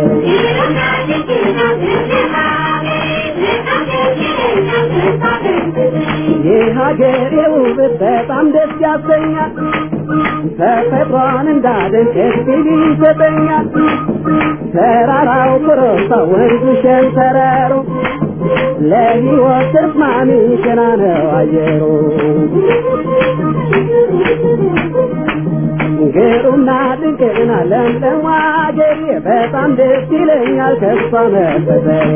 የሀገሬ ውበት በጣም ደስ ያሰኛል ተፈጥሯን እንዳደንቅ እድል ይሰጠኛል ተራራው ኮረብታ ወንዙ ሸንተረሩ ለሕይወት ተስማሚ ገና ነው አየሩ ግሩምና ድንቅና ለምለም አገሬ በጣም ደስ ይለኛል ከሷ መፈጠሬ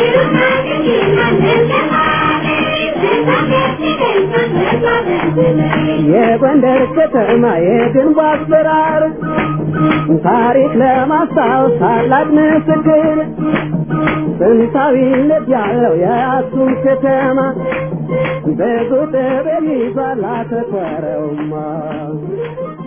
የጎንደር ከተማ የግንቡ አሰራር ታሪክ ለማስታወስ ታላቅ ምስክር ጥንታዊነት ያለው የአክሱም ከተማ ብዙ ጥበብ ይዟል አተኮረውማ